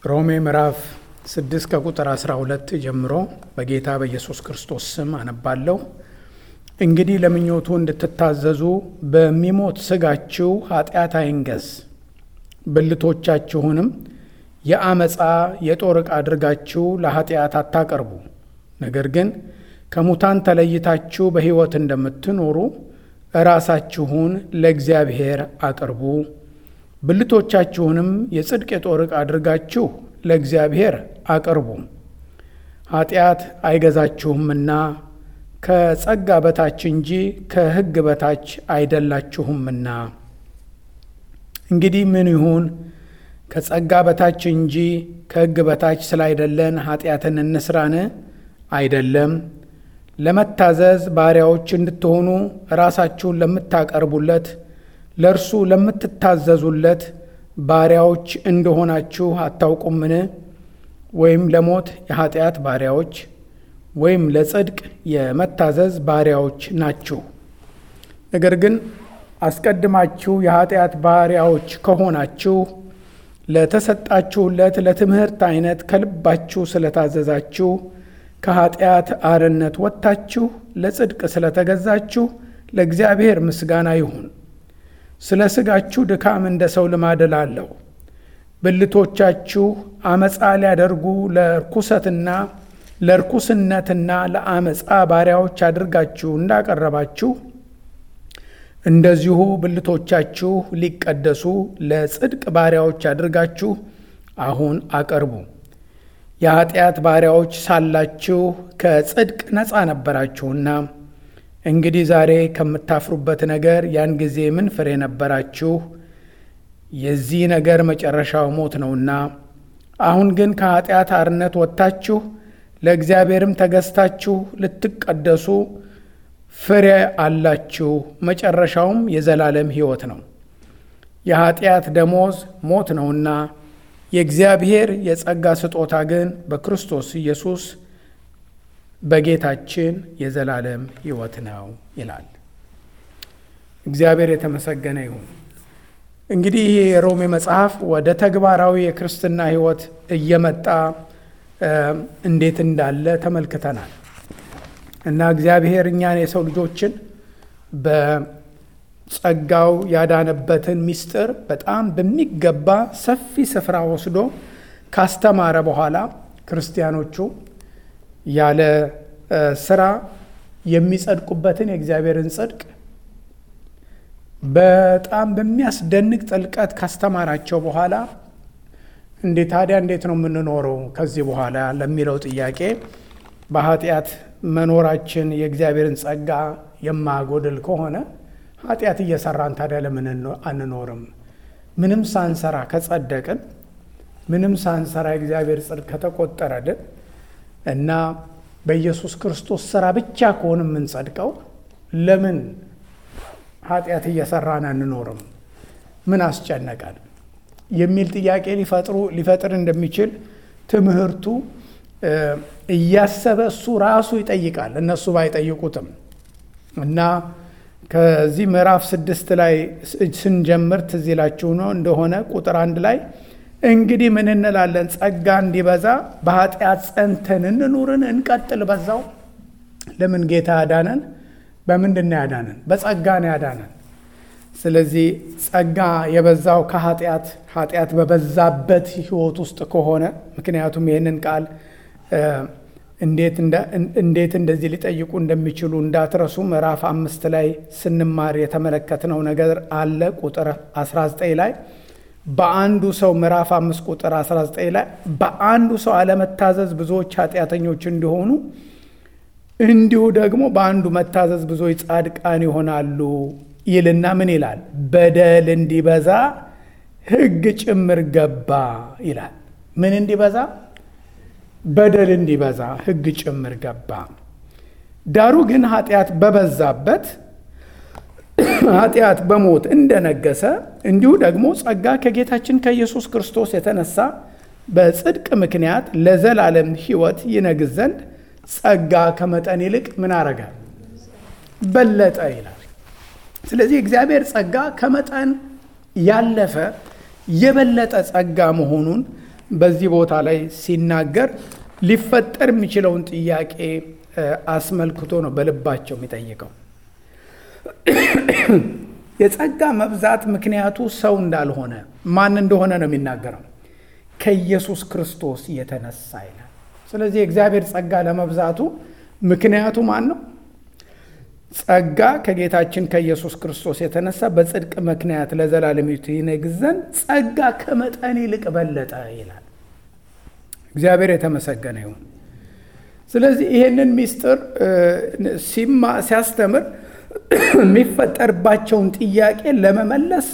ሮሜ ምዕራፍ 6 ከቁጥር 12 ጀምሮ በጌታ በኢየሱስ ክርስቶስ ስም አነባለሁ። እንግዲህ ለምኞቱ እንድትታዘዙ በሚሞት ሥጋችሁ ኃጢአት አይንገስ፣ ብልቶቻችሁንም የአመፃ የጦር ዕቃ አድርጋችሁ ለኃጢአት አታቀርቡ። ነገር ግን ከሙታን ተለይታችሁ በሕይወት እንደምትኖሩ ራሳችሁን ለእግዚአብሔር አቅርቡ። ብልቶቻችሁንም የጽድቅ የጦር ዕቃ አድርጋችሁ ለእግዚአብሔር አቅርቡ። ኃጢአት አይገዛችሁምና ከጸጋ በታች እንጂ ከሕግ በታች አይደላችሁምና። እንግዲህ ምን ይሁን? ከጸጋ በታች እንጂ ከሕግ በታች ስላይደለን ኃጢአትን እንስራን? አይደለም። ለመታዘዝ ባሪያዎች እንድትሆኑ ራሳችሁን ለምታቀርቡለት ለእርሱ ለምትታዘዙለት ባሪያዎች እንደሆናችሁ አታውቁምን? ወይም ለሞት የኃጢአት ባሪያዎች ወይም ለጽድቅ የመታዘዝ ባሪያዎች ናችሁ። ነገር ግን አስቀድማችሁ የኃጢአት ባሪያዎች ከሆናችሁ ለተሰጣችሁለት ለትምህርት አይነት ከልባችሁ ስለታዘዛችሁ ከኃጢአት አርነት ወጥታችሁ ለጽድቅ ስለተገዛችሁ ለእግዚአብሔር ምስጋና ይሁን። ስለ ሥጋችሁ ድካም እንደ ሰው ልማድ እላለሁ። ብልቶቻችሁ አመፃ ሊያደርጉ ለርኩሰትና ለርኩስነትና ለአመፃ ባሪያዎች አድርጋችሁ እንዳቀረባችሁ እንደዚሁ ብልቶቻችሁ ሊቀደሱ ለጽድቅ ባሪያዎች አድርጋችሁ አሁን አቀርቡ። የኃጢአት ባሪያዎች ሳላችሁ ከጽድቅ ነፃ ነበራችሁና እንግዲህ ዛሬ ከምታፍሩበት ነገር ያን ጊዜ ምን ፍሬ ነበራችሁ? የዚህ ነገር መጨረሻው ሞት ነውና። አሁን ግን ከኃጢአት አርነት ወጥታችሁ ለእግዚአብሔርም ተገዝታችሁ ልትቀደሱ ፍሬ አላችሁ። መጨረሻውም የዘላለም ሕይወት ነው። የኃጢአት ደሞዝ ሞት ነውና የእግዚአብሔር የጸጋ ስጦታ ግን በክርስቶስ ኢየሱስ በጌታችን የዘላለም ሕይወት ነው ይላል። እግዚአብሔር የተመሰገነ ይሁን። እንግዲህ ይህ የሮሜ መጽሐፍ ወደ ተግባራዊ የክርስትና ሕይወት እየመጣ እንዴት እንዳለ ተመልክተናል እና እግዚአብሔር እኛን የሰው ልጆችን በጸጋው ያዳነበትን ምስጢር በጣም በሚገባ ሰፊ ስፍራ ወስዶ ካስተማረ በኋላ ክርስቲያኖቹ ያለ ስራ የሚጸድቁበትን የእግዚአብሔርን ጽድቅ በጣም በሚያስደንቅ ጥልቀት ካስተማራቸው በኋላ እንዴ ታዲያ እንዴት ነው የምንኖረው ከዚህ በኋላ ለሚለው ጥያቄ በኃጢአት መኖራችን የእግዚአብሔርን ጸጋ የማያጎድል ከሆነ ኃጢአት እየሰራን ታዲያ ለምን አንኖርም? ምንም ሳንሰራ ከጸደቅን፣ ምንም ሳንሰራ የእግዚአብሔር ጽድቅ ከተቆጠረልን እና በኢየሱስ ክርስቶስ ስራ ብቻ ከሆነ የምንጸድቀው ለምን ኃጢአት እየሰራን አንኖርም? ምን አስጨነቃል? የሚል ጥያቄ ሊፈጥሩ ሊፈጥር እንደሚችል ትምህርቱ እያሰበ እሱ ራሱ ይጠይቃል፣ እነሱ ባይጠይቁትም እና ከዚህ ምዕራፍ ስድስት ላይ ስንጀምር ትዝ ይላችሁ ነው እንደሆነ ቁጥር አንድ ላይ እንግዲህ ምን እንላለን? ጸጋ እንዲበዛ በኃጢአት ጸንተን እንኑርን? እንቀጥል በዛው? ለምን ጌታ ያዳነን በምንድን ነው ያዳነን? በጸጋ ነው ያዳነን። ስለዚህ ጸጋ የበዛው ከኃጢአት ኃጢአት በበዛበት ሕይወት ውስጥ ከሆነ ምክንያቱም ይህንን ቃል እንዴት እንደዚህ ሊጠይቁ እንደሚችሉ እንዳትረሱ ምዕራፍ አምስት ላይ ስንማር የተመለከትነው ነገር አለ። ቁጥር 19 ላይ በአንዱ ሰው ምዕራፍ አምስት ቁጥር 19 ላይ በአንዱ ሰው አለመታዘዝ ብዙዎች ኃጢአተኞች እንዲሆኑ እንዲሁ ደግሞ በአንዱ መታዘዝ ብዙዎች ጻድቃን ይሆናሉ ይልና ምን ይላል? በደል እንዲበዛ ሕግ ጭምር ገባ ይላል። ምን እንዲበዛ? በደል እንዲበዛ ሕግ ጭምር ገባ። ዳሩ ግን ኃጢአት በበዛበት ኃጢአት በሞት እንደነገሰ እንዲሁ ደግሞ ጸጋ ከጌታችን ከኢየሱስ ክርስቶስ የተነሳ በጽድቅ ምክንያት ለዘላለም ሕይወት ይነግስ ዘንድ ጸጋ ከመጠን ይልቅ ምን አረገ? በለጠ ይላል። ስለዚህ እግዚአብሔር ጸጋ ከመጠን ያለፈ የበለጠ ጸጋ መሆኑን በዚህ ቦታ ላይ ሲናገር ሊፈጠር የሚችለውን ጥያቄ አስመልክቶ ነው በልባቸው የሚጠይቀው። የጸጋ መብዛት ምክንያቱ ሰው እንዳልሆነ ማን እንደሆነ ነው የሚናገረው ከኢየሱስ ክርስቶስ የተነሳ ይላል። ስለዚህ የእግዚአብሔር ጸጋ ለመብዛቱ ምክንያቱ ማን ነው? ጸጋ ከጌታችን ከኢየሱስ ክርስቶስ የተነሳ በጽድቅ ምክንያት ለዘላለም ይነግስ ዘንድ ጸጋ ከመጠን ይልቅ በለጠ ይላል። እግዚአብሔር የተመሰገነ ይሁን። ስለዚህ ይህንን ምስጢር ሲያስተምር የሚፈጠርባቸውን ጥያቄ ለመመለስ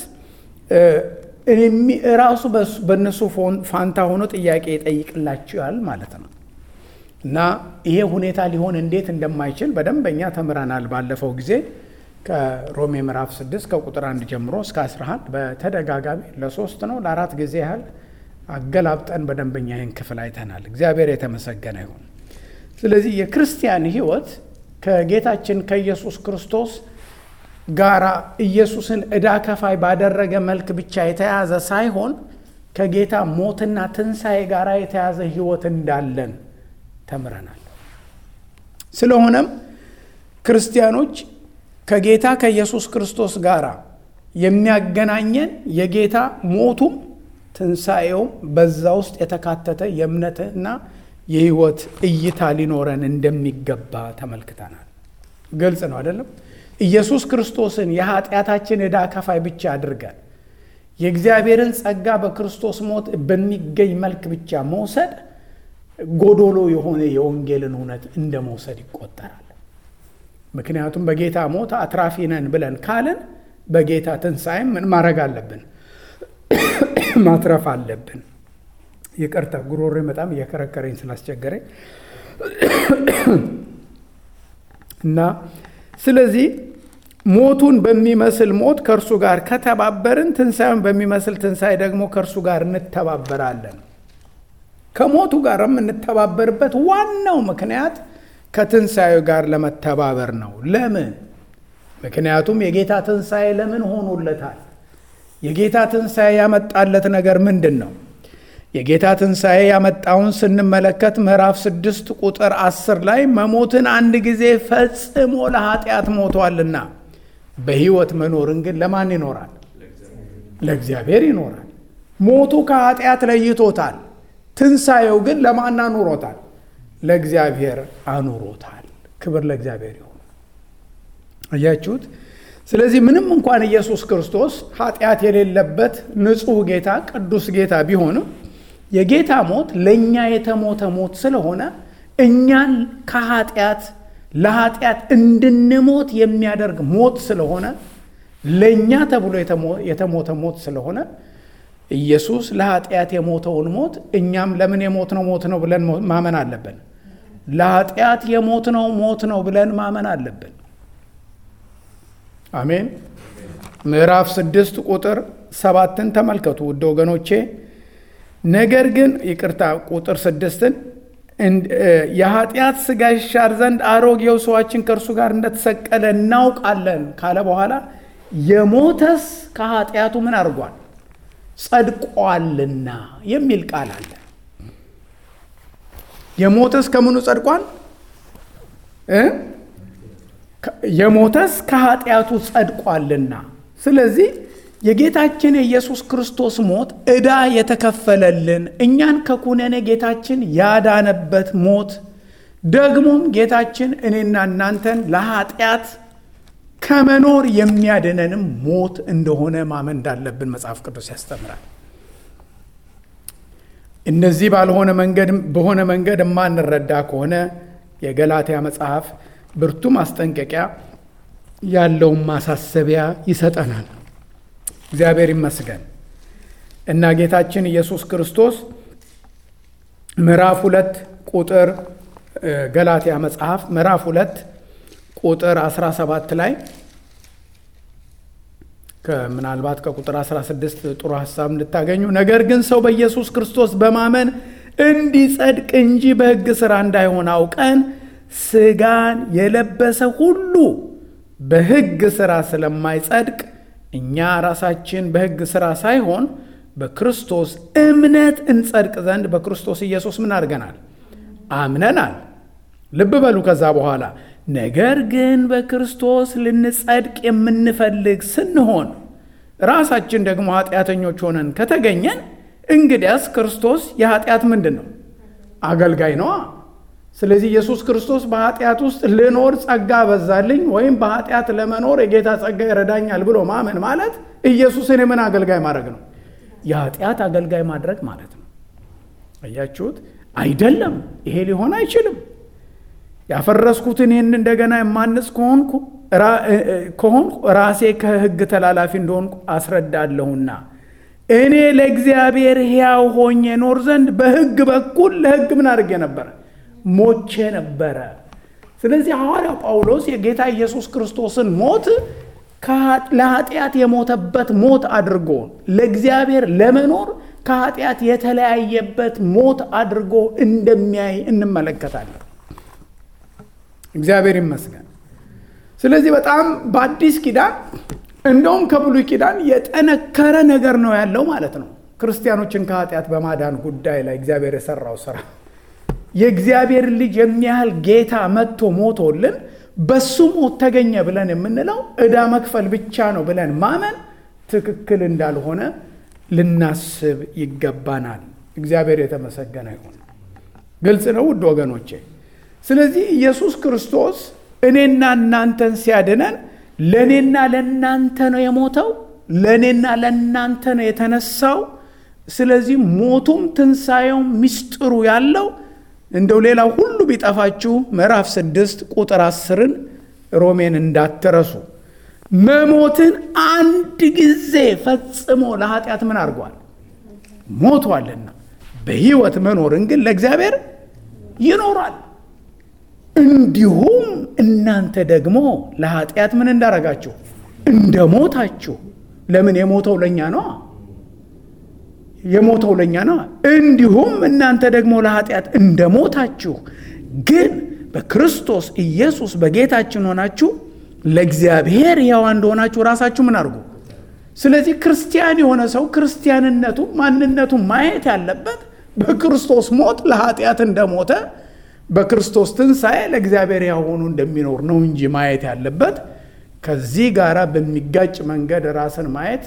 ራሱ በእነሱ ፋንታ ሆኖ ጥያቄ ይጠይቅላቸዋል ማለት ነው። እና ይሄ ሁኔታ ሊሆን እንዴት እንደማይችል በደንበኛ ተምረናል። ባለፈው ጊዜ ከሮሜ ምዕራፍ 6 ከቁጥር 1 ጀምሮ እስከ 11 በተደጋጋሚ ለሶስት ነው ለአራት ጊዜ ያህል አገላብጠን በደንበኛ ይህን ክፍል አይተናል። እግዚአብሔር የተመሰገነ ይሁን። ስለዚህ የክርስቲያን ሕይወት ከጌታችን ከኢየሱስ ክርስቶስ ጋራ ኢየሱስን ዕዳ ከፋይ ባደረገ መልክ ብቻ የተያዘ ሳይሆን ከጌታ ሞትና ትንሣኤ ጋር የተያዘ ሕይወት እንዳለን ተምረናል። ስለሆነም ክርስቲያኖች ከጌታ ከኢየሱስ ክርስቶስ ጋር የሚያገናኘን የጌታ ሞቱም ትንሣኤውም በዛ ውስጥ የተካተተ የእምነትና የህይወት እይታ ሊኖረን እንደሚገባ ተመልክተናል። ግልጽ ነው አይደለም? ኢየሱስ ክርስቶስን የኃጢአታችን ዕዳ ከፋይ ብቻ አድርገን የእግዚአብሔርን ጸጋ በክርስቶስ ሞት በሚገኝ መልክ ብቻ መውሰድ ጎዶሎ የሆነ የወንጌልን እውነት እንደ መውሰድ ይቆጠራል። ምክንያቱም በጌታ ሞት አትራፊ ነን ብለን ካልን በጌታ ትንሣኤም ምን ማድረግ አለብን? ማትረፍ አለብን። ይቅርታ ጉሮሬ በጣም እየከረከረኝ ስላስቸገረኝ እና ስለዚህ ሞቱን በሚመስል ሞት ከእርሱ ጋር ከተባበርን ትንሣኤውን በሚመስል ትንሣኤ ደግሞ ከእርሱ ጋር እንተባበራለን። ከሞቱ ጋር የምንተባበርበት ዋናው ምክንያት ከትንሣኤው ጋር ለመተባበር ነው። ለምን? ምክንያቱም የጌታ ትንሣኤ ለምን ሆኖለታል? የጌታ ትንሣኤ ያመጣለት ነገር ምንድን ነው? የጌታ ትንሣኤ ያመጣውን ስንመለከት ምዕራፍ ስድስት ቁጥር አስር ላይ መሞትን አንድ ጊዜ ፈጽሞ ለኃጢአት ሞቷልና በሕይወት መኖርን ግን ለማን ይኖራል? ለእግዚአብሔር ይኖራል። ሞቱ ከኃጢአት ለይቶታል። ትንሣኤው ግን ለማን አኑሮታል? ለእግዚአብሔር አኑሮታል። ክብር ለእግዚአብሔር ይሁን። አያችሁት? ስለዚህ ምንም እንኳን ኢየሱስ ክርስቶስ ኃጢአት የሌለበት ንጹሕ ጌታ ቅዱስ ጌታ ቢሆንም የጌታ ሞት ለእኛ የተሞተ ሞት ስለሆነ እኛን ከኃጢአት ለኃጢአት እንድንሞት የሚያደርግ ሞት ስለሆነ ለእኛ ተብሎ የተሞተ ሞት ስለሆነ ኢየሱስ ለኃጢአት የሞተውን ሞት እኛም ለምን የሞትነው ሞት ነው ብለን ማመን አለብን። ለኃጢአት የሞትነው ሞት ነው ብለን ማመን አለብን። አሜን። ምዕራፍ ስድስት ቁጥር ሰባትን ተመልከቱ ውድ ወገኖቼ። ነገር ግን ይቅርታ ቁጥር ስድስትን የኃጢአት ሥጋ ይሻር ዘንድ አሮጌው ሰዋችን ከእርሱ ጋር እንደተሰቀለ እናውቃለን ካለ በኋላ የሞተስ ከኃጢአቱ ምን አድርጓል? ጸድቋልና የሚል ቃል አለ። የሞተስ ከምኑ ጸድቋል? የሞተስ ከኃጢአቱ ጸድቋልና። ስለዚህ የጌታችን የኢየሱስ ክርስቶስ ሞት ዕዳ የተከፈለልን እኛን ከኩነኔ ጌታችን ያዳነበት ሞት ደግሞም ጌታችን እኔና እናንተን ለኃጢአት ከመኖር የሚያድነንም ሞት እንደሆነ ማመን እንዳለብን መጽሐፍ ቅዱስ ያስተምራል። እነዚህ ባልሆነ መንገድ በሆነ መንገድ የማንረዳ ከሆነ የገላትያ መጽሐፍ ብርቱ ማስጠንቀቂያ ያለውን ማሳሰቢያ ይሰጠናል። እግዚአብሔር ይመስገን እና ጌታችን ኢየሱስ ክርስቶስ ምዕራፍ ሁለት ቁጥር ገላትያ መጽሐፍ ምዕራፍ ሁለት ቁጥር 17 ላይ ምናልባት ከቁጥር 16 ጥሩ ሀሳብ እንድታገኙ ነገር ግን ሰው በኢየሱስ ክርስቶስ በማመን እንዲጸድቅ እንጂ በሕግ ሥራ እንዳይሆን አውቀን ሥጋን የለበሰ ሁሉ በሕግ ሥራ ስለማይጸድቅ እኛ ራሳችን በሕግ ሥራ ሳይሆን በክርስቶስ እምነት እንጸድቅ ዘንድ በክርስቶስ ኢየሱስ ምን አድርገናል? አምነናል። ልብ በሉ። ከዛ በኋላ ነገር ግን በክርስቶስ ልንጸድቅ የምንፈልግ ስንሆን ራሳችን ደግሞ ኃጢአተኞች ሆነን ከተገኘን እንግዲያስ ክርስቶስ የኃጢአት ምንድን ነው? አገልጋይ ነዋ። ስለዚህ ኢየሱስ ክርስቶስ በኃጢአት ውስጥ ልኖር ጸጋ በዛልኝ ወይም በኃጢአት ለመኖር የጌታ ጸጋ ይረዳኛል ብሎ ማመን ማለት ኢየሱስን የምን አገልጋይ ማድረግ ነው? የኃጢአት አገልጋይ ማድረግ ማለት ነው። አያችሁት? አይደለም። ይሄ ሊሆን አይችልም። ያፈረስኩትን ይህን እንደገና የማንጽ ከሆንኩ ከሆንኩ ራሴ ከሕግ ተላላፊ እንደሆንኩ አስረዳለሁና እኔ ለእግዚአብሔር ሕያው ሆኜ ኖር ዘንድ በሕግ በኩል ለሕግ ምን አድርጌ ነበረ? ሞቼ ነበረ። ስለዚህ ሐዋርያው ጳውሎስ የጌታ ኢየሱስ ክርስቶስን ሞት ለኃጢአት የሞተበት ሞት አድርጎ ለእግዚአብሔር ለመኖር ከኃጢአት የተለያየበት ሞት አድርጎ እንደሚያይ እንመለከታለን። እግዚአብሔር ይመስገን። ስለዚህ በጣም በአዲስ ኪዳን እንደውም ከብሉይ ኪዳን የጠነከረ ነገር ነው ያለው ማለት ነው። ክርስቲያኖችን ከኃጢአት በማዳን ጉዳይ ላይ እግዚአብሔር የሰራው ስራ የእግዚአብሔር ልጅ የሚያህል ጌታ መጥቶ ሞቶልን በሱ ሞት ተገኘ ብለን የምንለው ዕዳ መክፈል ብቻ ነው ብለን ማመን ትክክል እንዳልሆነ ልናስብ ይገባናል። እግዚአብሔር የተመሰገነ ይሁን። ግልጽ ነው ውድ ወገኖቼ። ስለዚህ ኢየሱስ ክርስቶስ እኔና እናንተን ሲያድነን ለእኔና ለእናንተ ነው የሞተው፣ ለእኔና ለእናንተ ነው የተነሳው። ስለዚህ ሞቱም ትንሣኤውም ምስጢሩ ያለው እንደው ሌላው ሁሉ ቢጠፋችሁ ምዕራፍ ስድስት ቁጥር አስርን ሮሜን እንዳትረሱ። መሞትን አንድ ጊዜ ፈጽሞ ለኃጢአት ምን አድርጓል? ሞቷልና በሕይወት መኖርን ግን ለእግዚአብሔር ይኖራል። እንዲሁም እናንተ ደግሞ ለኃጢአት ምን እንዳረጋችሁ እንደ ሞታችሁ። ለምን የሞተው ለእኛ ነው የሞተው ለእኛ ነው። እንዲሁም እናንተ ደግሞ ለኃጢአት እንደ ሞታችሁ ግን በክርስቶስ ኢየሱስ በጌታችን ሆናችሁ ለእግዚአብሔር ሕያዋ እንደሆናችሁ ራሳችሁ ምን አድርጉ። ስለዚህ ክርስቲያን የሆነ ሰው ክርስቲያንነቱ ማንነቱ ማየት ያለበት በክርስቶስ ሞት ለኃጢአት እንደሞተ በክርስቶስ ትንሣኤ ለእግዚአብሔር ሕያው ሆኖ እንደሚኖር ነው እንጂ ማየት ያለበት ከዚህ ጋር በሚጋጭ መንገድ ራስን ማየት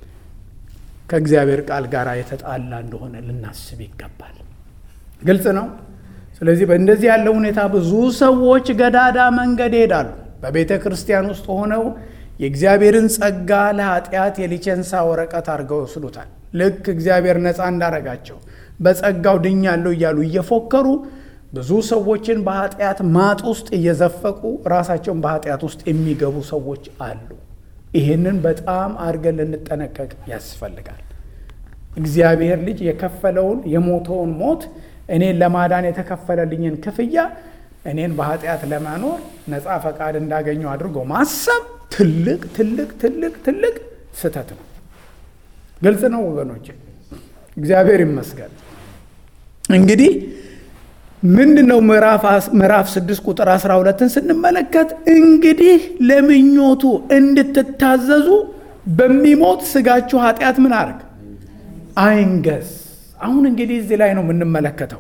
ከእግዚአብሔር ቃል ጋር የተጣላ እንደሆነ ልናስብ ይገባል። ግልጽ ነው። ስለዚህ በእንደዚህ ያለ ሁኔታ ብዙ ሰዎች ገዳዳ መንገድ ይሄዳሉ። በቤተ ክርስቲያን ውስጥ ሆነው የእግዚአብሔርን ጸጋ ለኃጢአት የሊቸንሳ ወረቀት አድርገው ይወስዱታል። ልክ እግዚአብሔር ነፃ እንዳረጋቸው በጸጋው ድኛለሁ እያሉ እየፎከሩ ብዙ ሰዎችን በኃጢአት ማጥ ውስጥ እየዘፈቁ ራሳቸውን በኃጢአት ውስጥ የሚገቡ ሰዎች አሉ። ይህንን በጣም አድርገን ልንጠነቀቅ ያስፈልጋል። እግዚአብሔር ልጅ የከፈለውን የሞተውን ሞት እኔን ለማዳን የተከፈለልኝን ክፍያ እኔን በኃጢአት ለመኖር ነፃ ፈቃድ እንዳገኘው አድርጎ ማሰብ ትልቅ ትልቅ ትልቅ ትልቅ ስህተት ነው። ግልጽ ነው ወገኖች፣ እግዚአብሔር ይመስገን። እንግዲህ ምንድን ነው ምዕራፍ ስድስት ቁጥር አስራ ሁለትን ስንመለከት እንግዲህ ለምኞቱ እንድትታዘዙ በሚሞት ስጋችሁ ኃጢአት ምን አርግ አይንገስ። አሁን እንግዲህ እዚህ ላይ ነው የምንመለከተው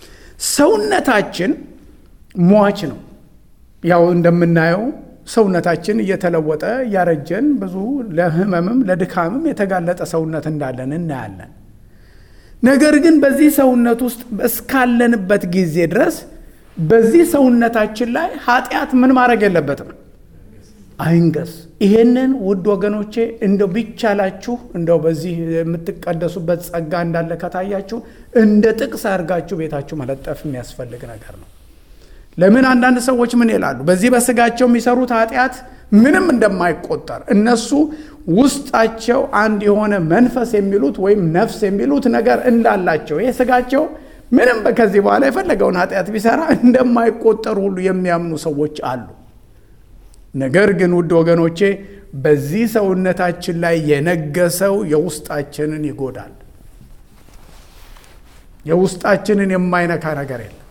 ሰውነታችን ሟች ነው። ያው እንደምናየው ሰውነታችን እየተለወጠ እያረጀን ብዙ ለሕመምም ለድካምም የተጋለጠ ሰውነት እንዳለን እናያለን። ነገር ግን በዚህ ሰውነት ውስጥ እስካለንበት ጊዜ ድረስ በዚህ ሰውነታችን ላይ ኃጢአት ምን ማድረግ የለበትም አይንገስ። ይሄንን ውድ ወገኖቼ እንደው ቢቻላችሁ እንደው በዚህ የምትቀደሱበት ጸጋ እንዳለ ከታያችሁ እንደ ጥቅስ አድርጋችሁ ቤታችሁ መለጠፍ የሚያስፈልግ ነገር ነው። ለምን አንዳንድ ሰዎች ምን ይላሉ? በዚህ በስጋቸው የሚሰሩት ኃጢአት ምንም እንደማይቆጠር እነሱ ውስጣቸው አንድ የሆነ መንፈስ የሚሉት ወይም ነፍስ የሚሉት ነገር እንዳላቸው ይህ ስጋቸው ምንም ከዚህ በኋላ የፈለገውን ኃጢአት ቢሰራ እንደማይቆጠር ሁሉ የሚያምኑ ሰዎች አሉ። ነገር ግን ውድ ወገኖቼ በዚህ ሰውነታችን ላይ የነገሰው የውስጣችንን ይጎዳል። የውስጣችንን የማይነካ ነገር የለም።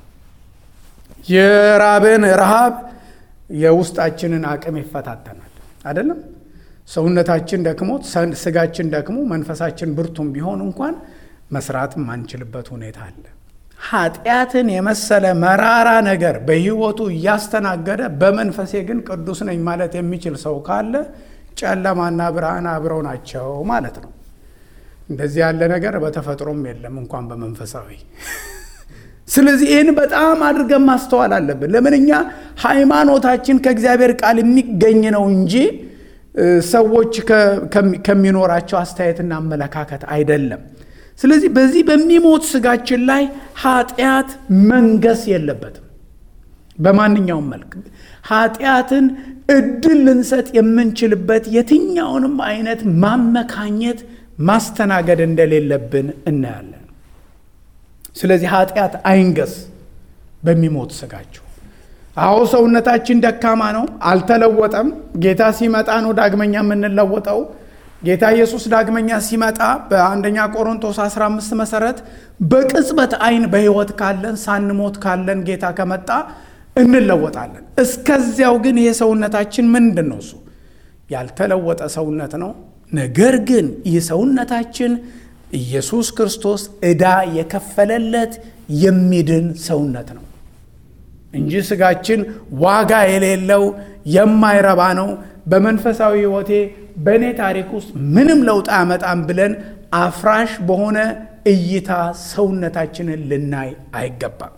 የራብን ረሃብ የውስጣችንን አቅም ይፈታተናል። አይደለም ሰውነታችን ደክሞ ስጋችን ደክሞ መንፈሳችን ብርቱም ቢሆን እንኳን መስራት የማንችልበት ሁኔታ አለ። ኃጢአትን የመሰለ መራራ ነገር በሕይወቱ እያስተናገደ በመንፈሴ ግን ቅዱስ ነኝ ማለት የሚችል ሰው ካለ ጨለማና ብርሃን አብረው ናቸው ማለት ነው። እንደዚህ ያለ ነገር በተፈጥሮም የለም እንኳን በመንፈሳዊ። ስለዚህ ይህን በጣም አድርገን ማስተዋል አለብን። ለምን እኛ ሃይማኖታችን ከእግዚአብሔር ቃል የሚገኝ ነው እንጂ ሰዎች ከሚኖራቸው አስተያየትና አመለካከት አይደለም። ስለዚህ በዚህ በሚሞት ስጋችን ላይ ኃጢአት መንገስ የለበትም። በማንኛውም መልክ ኃጢአትን እድል ልንሰጥ የምንችልበት የትኛውንም አይነት ማመካኘት ማስተናገድ እንደሌለብን እናያለን። ስለዚህ ኃጢአት አይንገስ በሚሞት ስጋችሁ። አዎ ሰውነታችን ደካማ ነው፣ አልተለወጠም። ጌታ ሲመጣ ነው ዳግመኛ የምንለወጠው። ጌታ ኢየሱስ ዳግመኛ ሲመጣ በአንደኛ ቆሮንቶስ 15 መሰረት በቅጽበት አይን በሕይወት ካለን ሳንሞት ካለን ጌታ ከመጣ እንለወጣለን። እስከዚያው ግን ይሄ ሰውነታችን ምንድን ነው? እሱ ያልተለወጠ ሰውነት ነው። ነገር ግን ይህ ሰውነታችን ኢየሱስ ክርስቶስ ዕዳ የከፈለለት የሚድን ሰውነት ነው እንጂ ስጋችን ዋጋ የሌለው የማይረባ ነው። በመንፈሳዊ ሕይወቴ በእኔ ታሪክ ውስጥ ምንም ለውጥ አያመጣም ብለን አፍራሽ በሆነ እይታ ሰውነታችንን ልናይ አይገባም።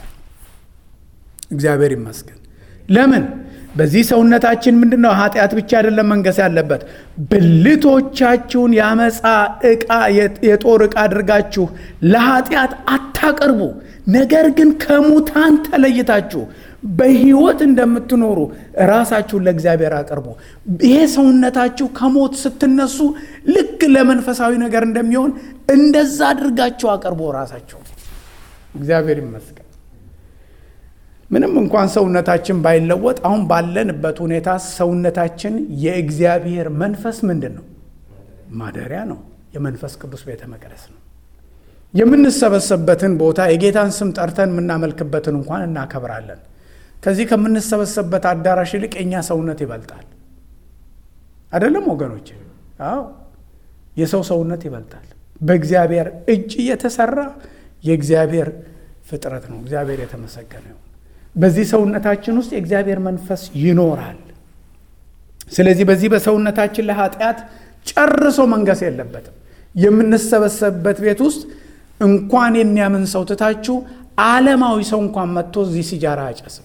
እግዚአብሔር ይመስገን። ለምን በዚህ ሰውነታችን ምንድን ነው? ኃጢአት ብቻ አይደለም መንገስ ያለበት። ብልቶቻችሁን ያመፃ ዕቃ የጦር ዕቃ አድርጋችሁ ለኃጢአት አታቀርቡ፣ ነገር ግን ከሙታን ተለይታችሁ በሕይወት እንደምትኖሩ ራሳችሁን ለእግዚአብሔር አቅርቡ። ይሄ ሰውነታችሁ ከሞት ስትነሱ ልክ ለመንፈሳዊ ነገር እንደሚሆን እንደዛ አድርጋችሁ አቅርቡ ራሳችሁ። እግዚአብሔር ይመስገን። ምንም እንኳን ሰውነታችን ባይለወጥ አሁን ባለንበት ሁኔታ ሰውነታችን የእግዚአብሔር መንፈስ ምንድን ነው? ማደሪያ ነው። የመንፈስ ቅዱስ ቤተ መቅደስ ነው። የምንሰበሰብበትን ቦታ የጌታን ስም ጠርተን የምናመልክበትን እንኳን እናከብራለን። ከዚህ ከምንሰበሰብበት አዳራሽ ይልቅ የእኛ ሰውነት ይበልጣል። አይደለም ወገኖች? አዎ የሰው ሰውነት ይበልጣል። በእግዚአብሔር እጅ የተሰራ የእግዚአብሔር ፍጥረት ነው። እግዚአብሔር የተመሰገነ ነው። በዚህ ሰውነታችን ውስጥ የእግዚአብሔር መንፈስ ይኖራል። ስለዚህ በዚህ በሰውነታችን ላይ ኃጢአት ጨርሶ መንገስ የለበትም። የምንሰበሰብበት ቤት ውስጥ እንኳን የሚያምን ሰው ትታችሁ ዓለማዊ ሰው እንኳን መጥቶ እዚህ ሲጃራ አያጨስም።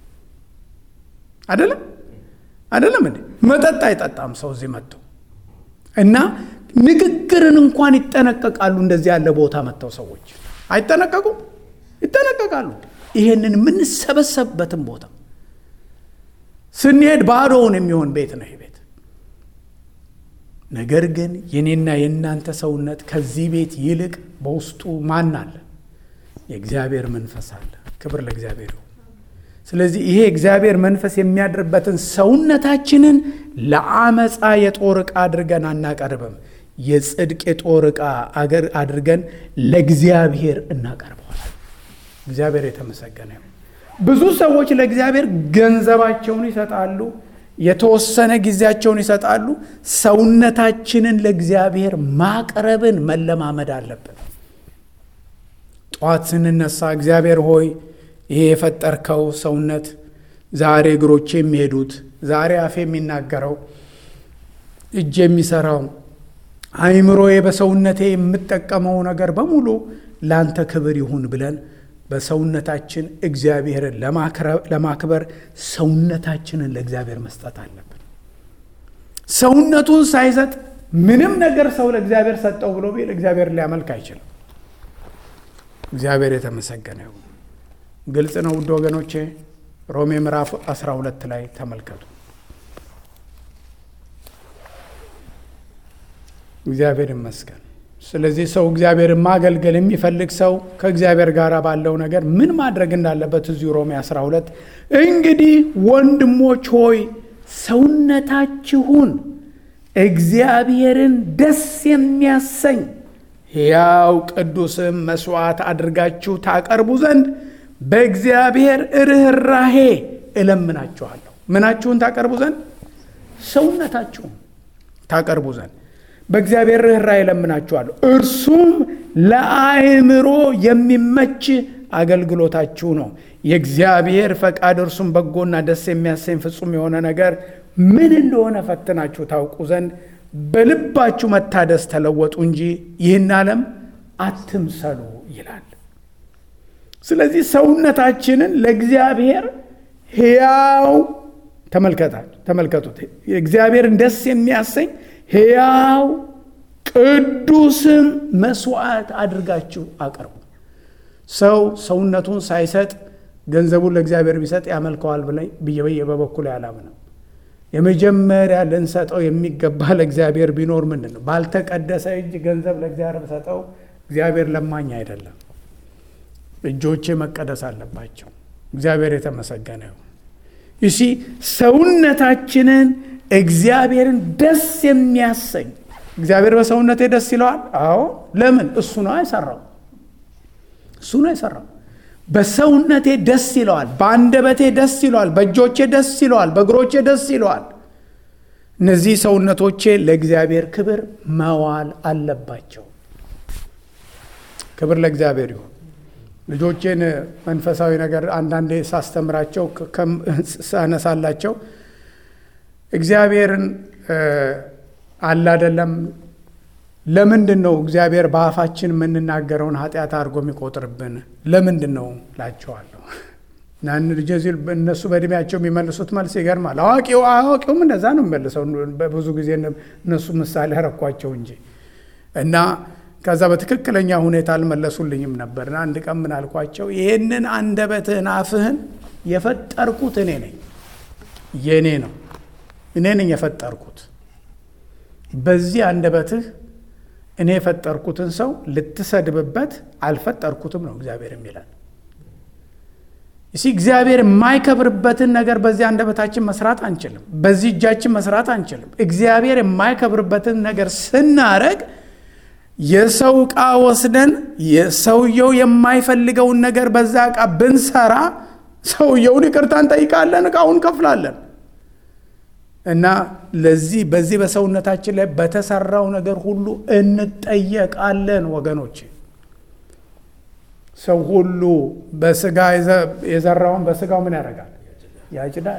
አይደለም አይደለም እንዴ? መጠጥ አይጠጣም ሰው እዚህ መጥቶ እና ንግግርን እንኳን ይጠነቀቃሉ። እንደዚህ ያለ ቦታ መጥተው ሰዎች አይጠነቀቁም? ይጠነቀቃሉ። ይሄንን የምንሰበሰብበትን ቦታ ስንሄድ ባዶውን የሚሆን ቤት ነው ይህ ቤት። ነገር ግን የኔና የእናንተ ሰውነት ከዚህ ቤት ይልቅ በውስጡ ማን አለ? የእግዚአብሔር መንፈስ አለ። ክብር ለእግዚአብሔር ይሁን። ስለዚህ ይሄ እግዚአብሔር መንፈስ የሚያድርበትን ሰውነታችንን ለአመፃ የጦር ዕቃ አድርገን አናቀርብም። የጽድቅ የጦር ዕቃ አድርገን ለእግዚአብሔር እናቀርበዋል። እግዚአብሔር የተመሰገነ ይሁን። ብዙ ሰዎች ለእግዚአብሔር ገንዘባቸውን ይሰጣሉ፣ የተወሰነ ጊዜያቸውን ይሰጣሉ። ሰውነታችንን ለእግዚአብሔር ማቅረብን መለማመድ አለብን። ጠዋት ስንነሳ እግዚአብሔር ሆይ ይሄ የፈጠርከው ሰውነት ዛሬ እግሮቼ የሚሄዱት ዛሬ አፌ የሚናገረው እጅ የሚሰራው አይምሮዬ በሰውነቴ የምጠቀመው ነገር በሙሉ ላንተ ክብር ይሁን ብለን በሰውነታችን እግዚአብሔርን ለማክበር ሰውነታችንን ለእግዚአብሔር መስጠት አለብን። ሰውነቱን ሳይሰጥ ምንም ነገር ሰው ለእግዚአብሔር ሰጠው ብሎ ቢል እግዚአብሔር ሊያመልክ አይችልም። እግዚአብሔር የተመሰገነ ይሁን። ግልጽ ነው ውድ ወገኖቼ። ሮሜ ምዕራፍ 12 ላይ ተመልከቱ። እግዚአብሔር ይመስገን። ስለዚህ ሰው እግዚአብሔርን ማገልገል የሚፈልግ ሰው ከእግዚአብሔር ጋር ባለው ነገር ምን ማድረግ እንዳለበት እዚሁ ሮሜ 12 እንግዲህ ወንድሞች ሆይ ሰውነታችሁን እግዚአብሔርን ደስ የሚያሰኝ ሕያው ቅዱስም መስዋዕት አድርጋችሁ ታቀርቡ ዘንድ በእግዚአብሔር ርኅራሄ እለምናችኋለሁ። ምናችሁን ታቀርቡ ዘንድ? ሰውነታችሁን ታቀርቡ ዘንድ በእግዚአብሔር ርኅራኄ እለምናችኋለሁ። እርሱም ለአእምሮ የሚመች አገልግሎታችሁ ነው። የእግዚአብሔር ፈቃድ እርሱም በጎና ደስ የሚያሰኝ ፍጹም የሆነ ነገር ምን እንደሆነ ፈትናችሁ ታውቁ ዘንድ በልባችሁ መታደስ ተለወጡ እንጂ ይህን ዓለም አትምሰሉ ይላል። ስለዚህ ሰውነታችንን ለእግዚአብሔር ሕያው ተመልከቱት፣ እግዚአብሔርን ደስ የሚያሰኝ ሕያው ቅዱስም መስዋዕት አድርጋችሁ አቅርቡ። ሰው ሰውነቱን ሳይሰጥ ገንዘቡን ለእግዚአብሔር ቢሰጥ ያመልከዋል ብዬ በበኩል አላምንም። የመጀመሪያ ልንሰጠው የሚገባ ለእግዚአብሔር ቢኖር ምንድን ነው? ባልተቀደሰ እጅ ገንዘብ ለእግዚአብሔር ብሰጠው እግዚአብሔር ለማኝ አይደለም። እጆቼ መቀደስ አለባቸው። እግዚአብሔር የተመሰገነ ይሁን። ይሲ ሰውነታችንን እግዚአብሔርን ደስ የሚያሰኝ እግዚአብሔር በሰውነቴ ደስ ይለዋል። አዎ ለምን? እሱ ነው የሰራው። እሱ ነው የሰራው። በሰውነቴ ደስ ይለዋል፣ በአንደበቴ ደስ ይለዋል፣ በእጆቼ ደስ ይለዋል፣ በእግሮቼ ደስ ይለዋል። እነዚህ ሰውነቶቼ ለእግዚአብሔር ክብር መዋል አለባቸው። ክብር ለእግዚአብሔር ይሁን። ልጆቼን መንፈሳዊ ነገር አንዳንዴ ሳስተምራቸው ሳነሳላቸው እግዚአብሔርን አለ አይደለም ለምንድን ነው እግዚአብሔር በአፋችን የምንናገረውን ኃጢአት አድርጎ የሚቆጥርብን ለምንድን ነው ላቸዋለሁ። ልጄ ሲል እነሱ በእድሜያቸው የሚመልሱት መልስ ይገርማል። አዋቂው አዋቂውም እንደዛ ነው የሚመልሰው። ብዙ ጊዜ እነሱ ምሳሌ ያረኳቸው እንጂ እና ከዛ በትክክለኛ ሁኔታ አልመለሱልኝም ነበርና አንድ ቀን ምን አልኳቸው፣ ይህንን አንደበትህን አፍህን የፈጠርኩት እኔ ነኝ፣ የእኔ ነው፣ እኔ ነኝ የፈጠርኩት። በዚህ አንደበትህ እኔ የፈጠርኩትን ሰው ልትሰድብበት አልፈጠርኩትም ነው እግዚአብሔር የሚላል። እሲ እግዚአብሔር የማይከብርበትን ነገር በዚህ አንደበታችን መስራት አንችልም። በዚህ እጃችን መስራት አንችልም። እግዚአብሔር የማይከብርበትን ነገር ስናረግ የሰው ዕቃ ወስደን የሰውየው የማይፈልገውን ነገር በዛ ዕቃ ብንሰራ ሰውየውን ይቅርታ እንጠይቃለን፣ ዕቃውን ከፍላለን። እና ለዚህ በዚህ በሰውነታችን ላይ በተሰራው ነገር ሁሉ እንጠየቃለን ወገኖች። ሰው ሁሉ በስጋ የዘራውን በስጋው ምን ያደርጋል? ያጭዳል።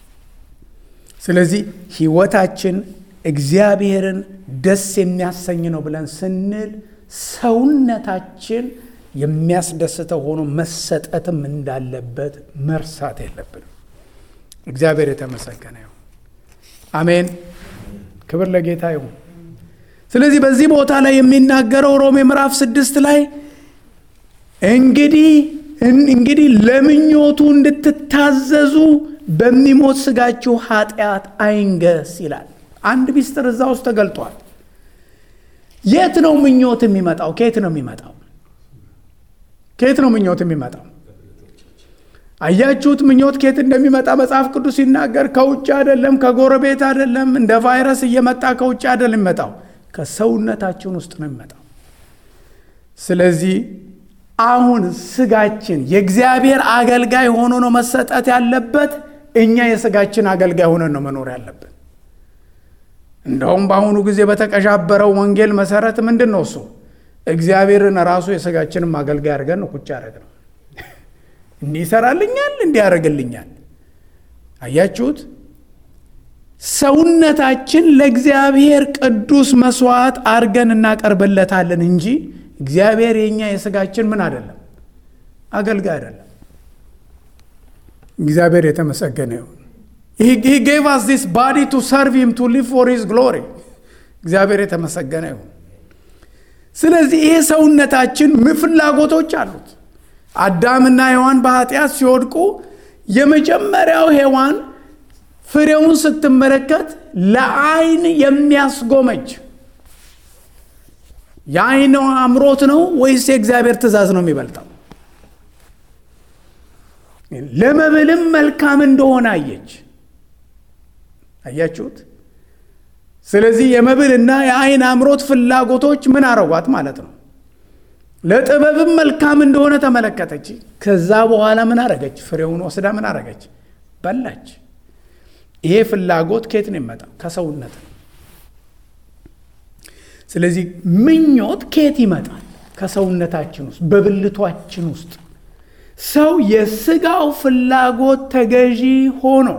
ስለዚህ ሕይወታችን እግዚአብሔርን ደስ የሚያሰኝ ነው ብለን ስንል ሰውነታችን የሚያስደስተው ሆኖ መሰጠትም እንዳለበት መርሳት የለብንም። እግዚአብሔር የተመሰገነ ይሁን። አሜን። ክብር ለጌታ ይሁን። ስለዚህ በዚህ ቦታ ላይ የሚናገረው ሮሜ ምዕራፍ ስድስት ላይ እንግዲህ እንግዲህ ለምኞቱ እንድትታዘዙ በሚሞት ስጋችሁ ኃጢአት አይንገስ ይላል። አንድ ሚስጥር እዛ ውስጥ ተገልጧል። የት ነው ምኞት የሚመጣው? ከየት ነው የሚመጣው? ከየት ነው ምኞት የሚመጣው? አያችሁት? ምኞት ከየት እንደሚመጣ መጽሐፍ ቅዱስ ሲናገር ከውጭ አይደለም፣ ከጎረቤት አይደለም፣ እንደ ቫይረስ እየመጣ ከውጭ አይደለም የሚመጣው፣ ከሰውነታችን ውስጥ ነው የሚመጣው። ስለዚህ አሁን ስጋችን የእግዚአብሔር አገልጋይ ሆኖ ነው መሰጠት ያለበት። እኛ የስጋችን አገልጋይ ሆነን ነው መኖር ያለብን። እንደውም በአሁኑ ጊዜ በተቀዣበረው ወንጌል መሰረት ምንድን ነው እሱ እግዚአብሔርን ራሱ የስጋችንም አገልጋይ አድርገን ነው ቁጭ ያደረግ ነው። እንዲህ ይሰራልኛል፣ እንዲህ ያደርግልኛል። አያችሁት? ሰውነታችን ለእግዚአብሔር ቅዱስ መስዋዕት አድርገን እናቀርብለታለን እንጂ እግዚአብሔር የኛ የስጋችን ምን አይደለም፣ አገልጋይ አይደለም። እግዚአብሔር የተመሰገነ ይሁን። he gave us this body to serve him to live for his glory እግዚአብሔር የተመሰገነ ይሁን። ስለዚህ ይሄ ሰውነታችን ፍላጎቶች አሉት። አዳምና ሔዋን በኃጢአት ሲወድቁ የመጀመሪያው ሔዋን ፍሬውን ስትመለከት ለዓይን የሚያስጎመጅ የዓይን አምሮት ነው ወይስ የእግዚአብሔር ትእዛዝ ነው የሚበልጠው? ለመብልም መልካም እንደሆነ አየች። አያችሁት? ስለዚህ የመብልና የዓይን አምሮት ፍላጎቶች ምን አረጓት ማለት ነው። ለጥበብም መልካም እንደሆነ ተመለከተች። ከዛ በኋላ ምን አረገች? ፍሬውን ወስዳ ምን አረገች? በላች። ይሄ ፍላጎት ከየት ነው የሚመጣው? ከሰውነት ነው። ስለዚህ ምኞት ከየት ይመጣል? ከሰውነታችን ውስጥ በብልቷችን ውስጥ ሰው የስጋው ፍላጎት ተገዢ ሆኖ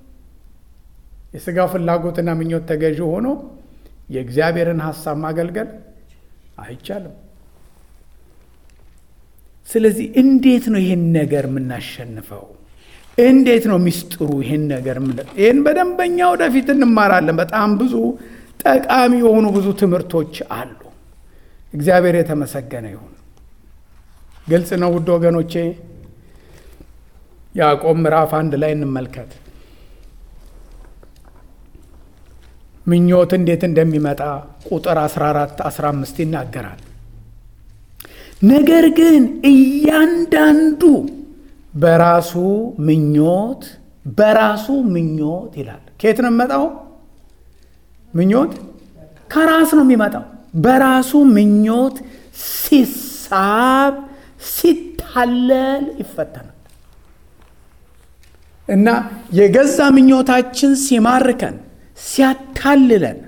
የስጋው ፍላጎትና ምኞት ተገዢ ሆኖ የእግዚአብሔርን ሐሳብ ማገልገል አይቻልም። ስለዚህ እንዴት ነው ይህን ነገር የምናሸንፈው? እንዴት ነው ሚስጥሩ? ይህን ነገር ይህን በደንበኛ ወደፊት እንማራለን። በጣም ብዙ ጠቃሚ የሆኑ ብዙ ትምህርቶች አሉ። እግዚአብሔር የተመሰገነ ይሁን። ግልጽ ነው ውድ ወገኖቼ። ያዕቆብ ምዕራፍ አንድ ላይ እንመልከት። ምኞት እንዴት እንደሚመጣ ቁጥር 14 15 ይናገራል። ነገር ግን እያንዳንዱ በራሱ ምኞት በራሱ ምኞት ይላል። ከየት ነው የሚመጣው? ምኞት ከራስ ነው የሚመጣው። በራሱ ምኞት ሲሳብ ሲታለል ይፈተናል እና የገዛ ምኞታችን ሲማርከን ሲያታልለን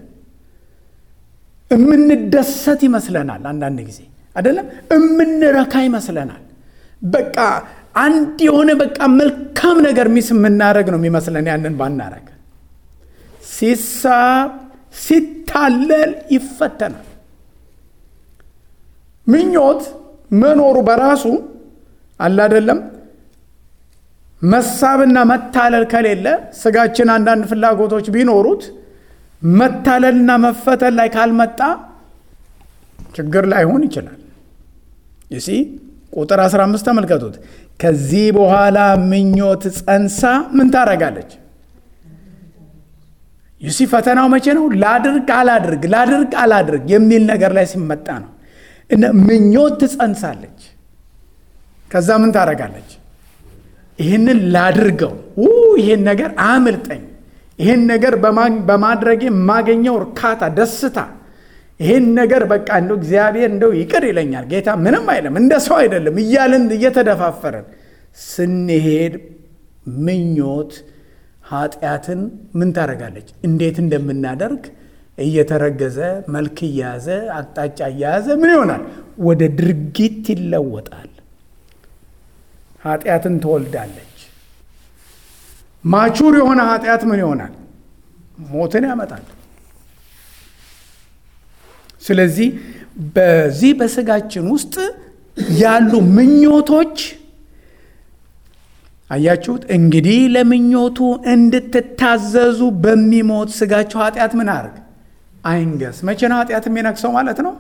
እምንደሰት ይመስለናል። አንዳንድ ጊዜ አይደለም እምንረካ ይመስለናል። በቃ አንድ የሆነ በቃ መልካም ነገር ሚስ የምናደረግ ነው የሚመስለን። ያንን ባናረግ ሲሳብ ሲታለል ይፈተናል። ምኞት መኖሩ በራሱ አለ አይደለም መሳብና መታለል ከሌለ ስጋችን አንዳንድ ፍላጎቶች ቢኖሩት መታለልና መፈተን ላይ ካልመጣ ችግር ላይሆን ይችላል። ይሲ ቁጥር 15 ተመልከቱት። ከዚህ በኋላ ምኞት ጸንሳ ምን ታረጋለች? ይሲ ፈተናው መቼ ነው? ላድርግ አላድርግ፣ ላድርግ አላድርግ የሚል ነገር ላይ ሲመጣ ነው። እና ምኞት ትጸንሳለች። ከዛ ምን ታረጋለች? ይህንን ላድርገው፣ ይህን ነገር አያምልጠኝ፣ ይህን ነገር በማድረጌ የማገኘው እርካታ፣ ደስታ፣ ይህን ነገር በቃ እንደው እግዚአብሔር እንደው ይቅር ይለኛል፣ ጌታ ምንም አይለም፣ እንደ ሰው አይደለም እያልን እየተደፋፈረን ስንሄድ ምኞት ኃጢአትን ምን ታደርጋለች? እንዴት እንደምናደርግ እየተረገዘ መልክ እየያዘ አቅጣጫ እየያዘ ምን ይሆናል? ወደ ድርጊት ይለወጣል። ኃጢአትን ትወልዳለች። ማቹር የሆነ ኃጢአት ምን ይሆናል? ሞትን ያመጣል። ስለዚህ በዚህ በስጋችን ውስጥ ያሉ ምኞቶች አያችሁት? እንግዲህ ለምኞቱ እንድትታዘዙ በሚሞት ስጋችሁ ኃጢአት ምን አርግ አይንገስ። መቼ ነው ኃጢአት የሚነግሰው ማለት ነው?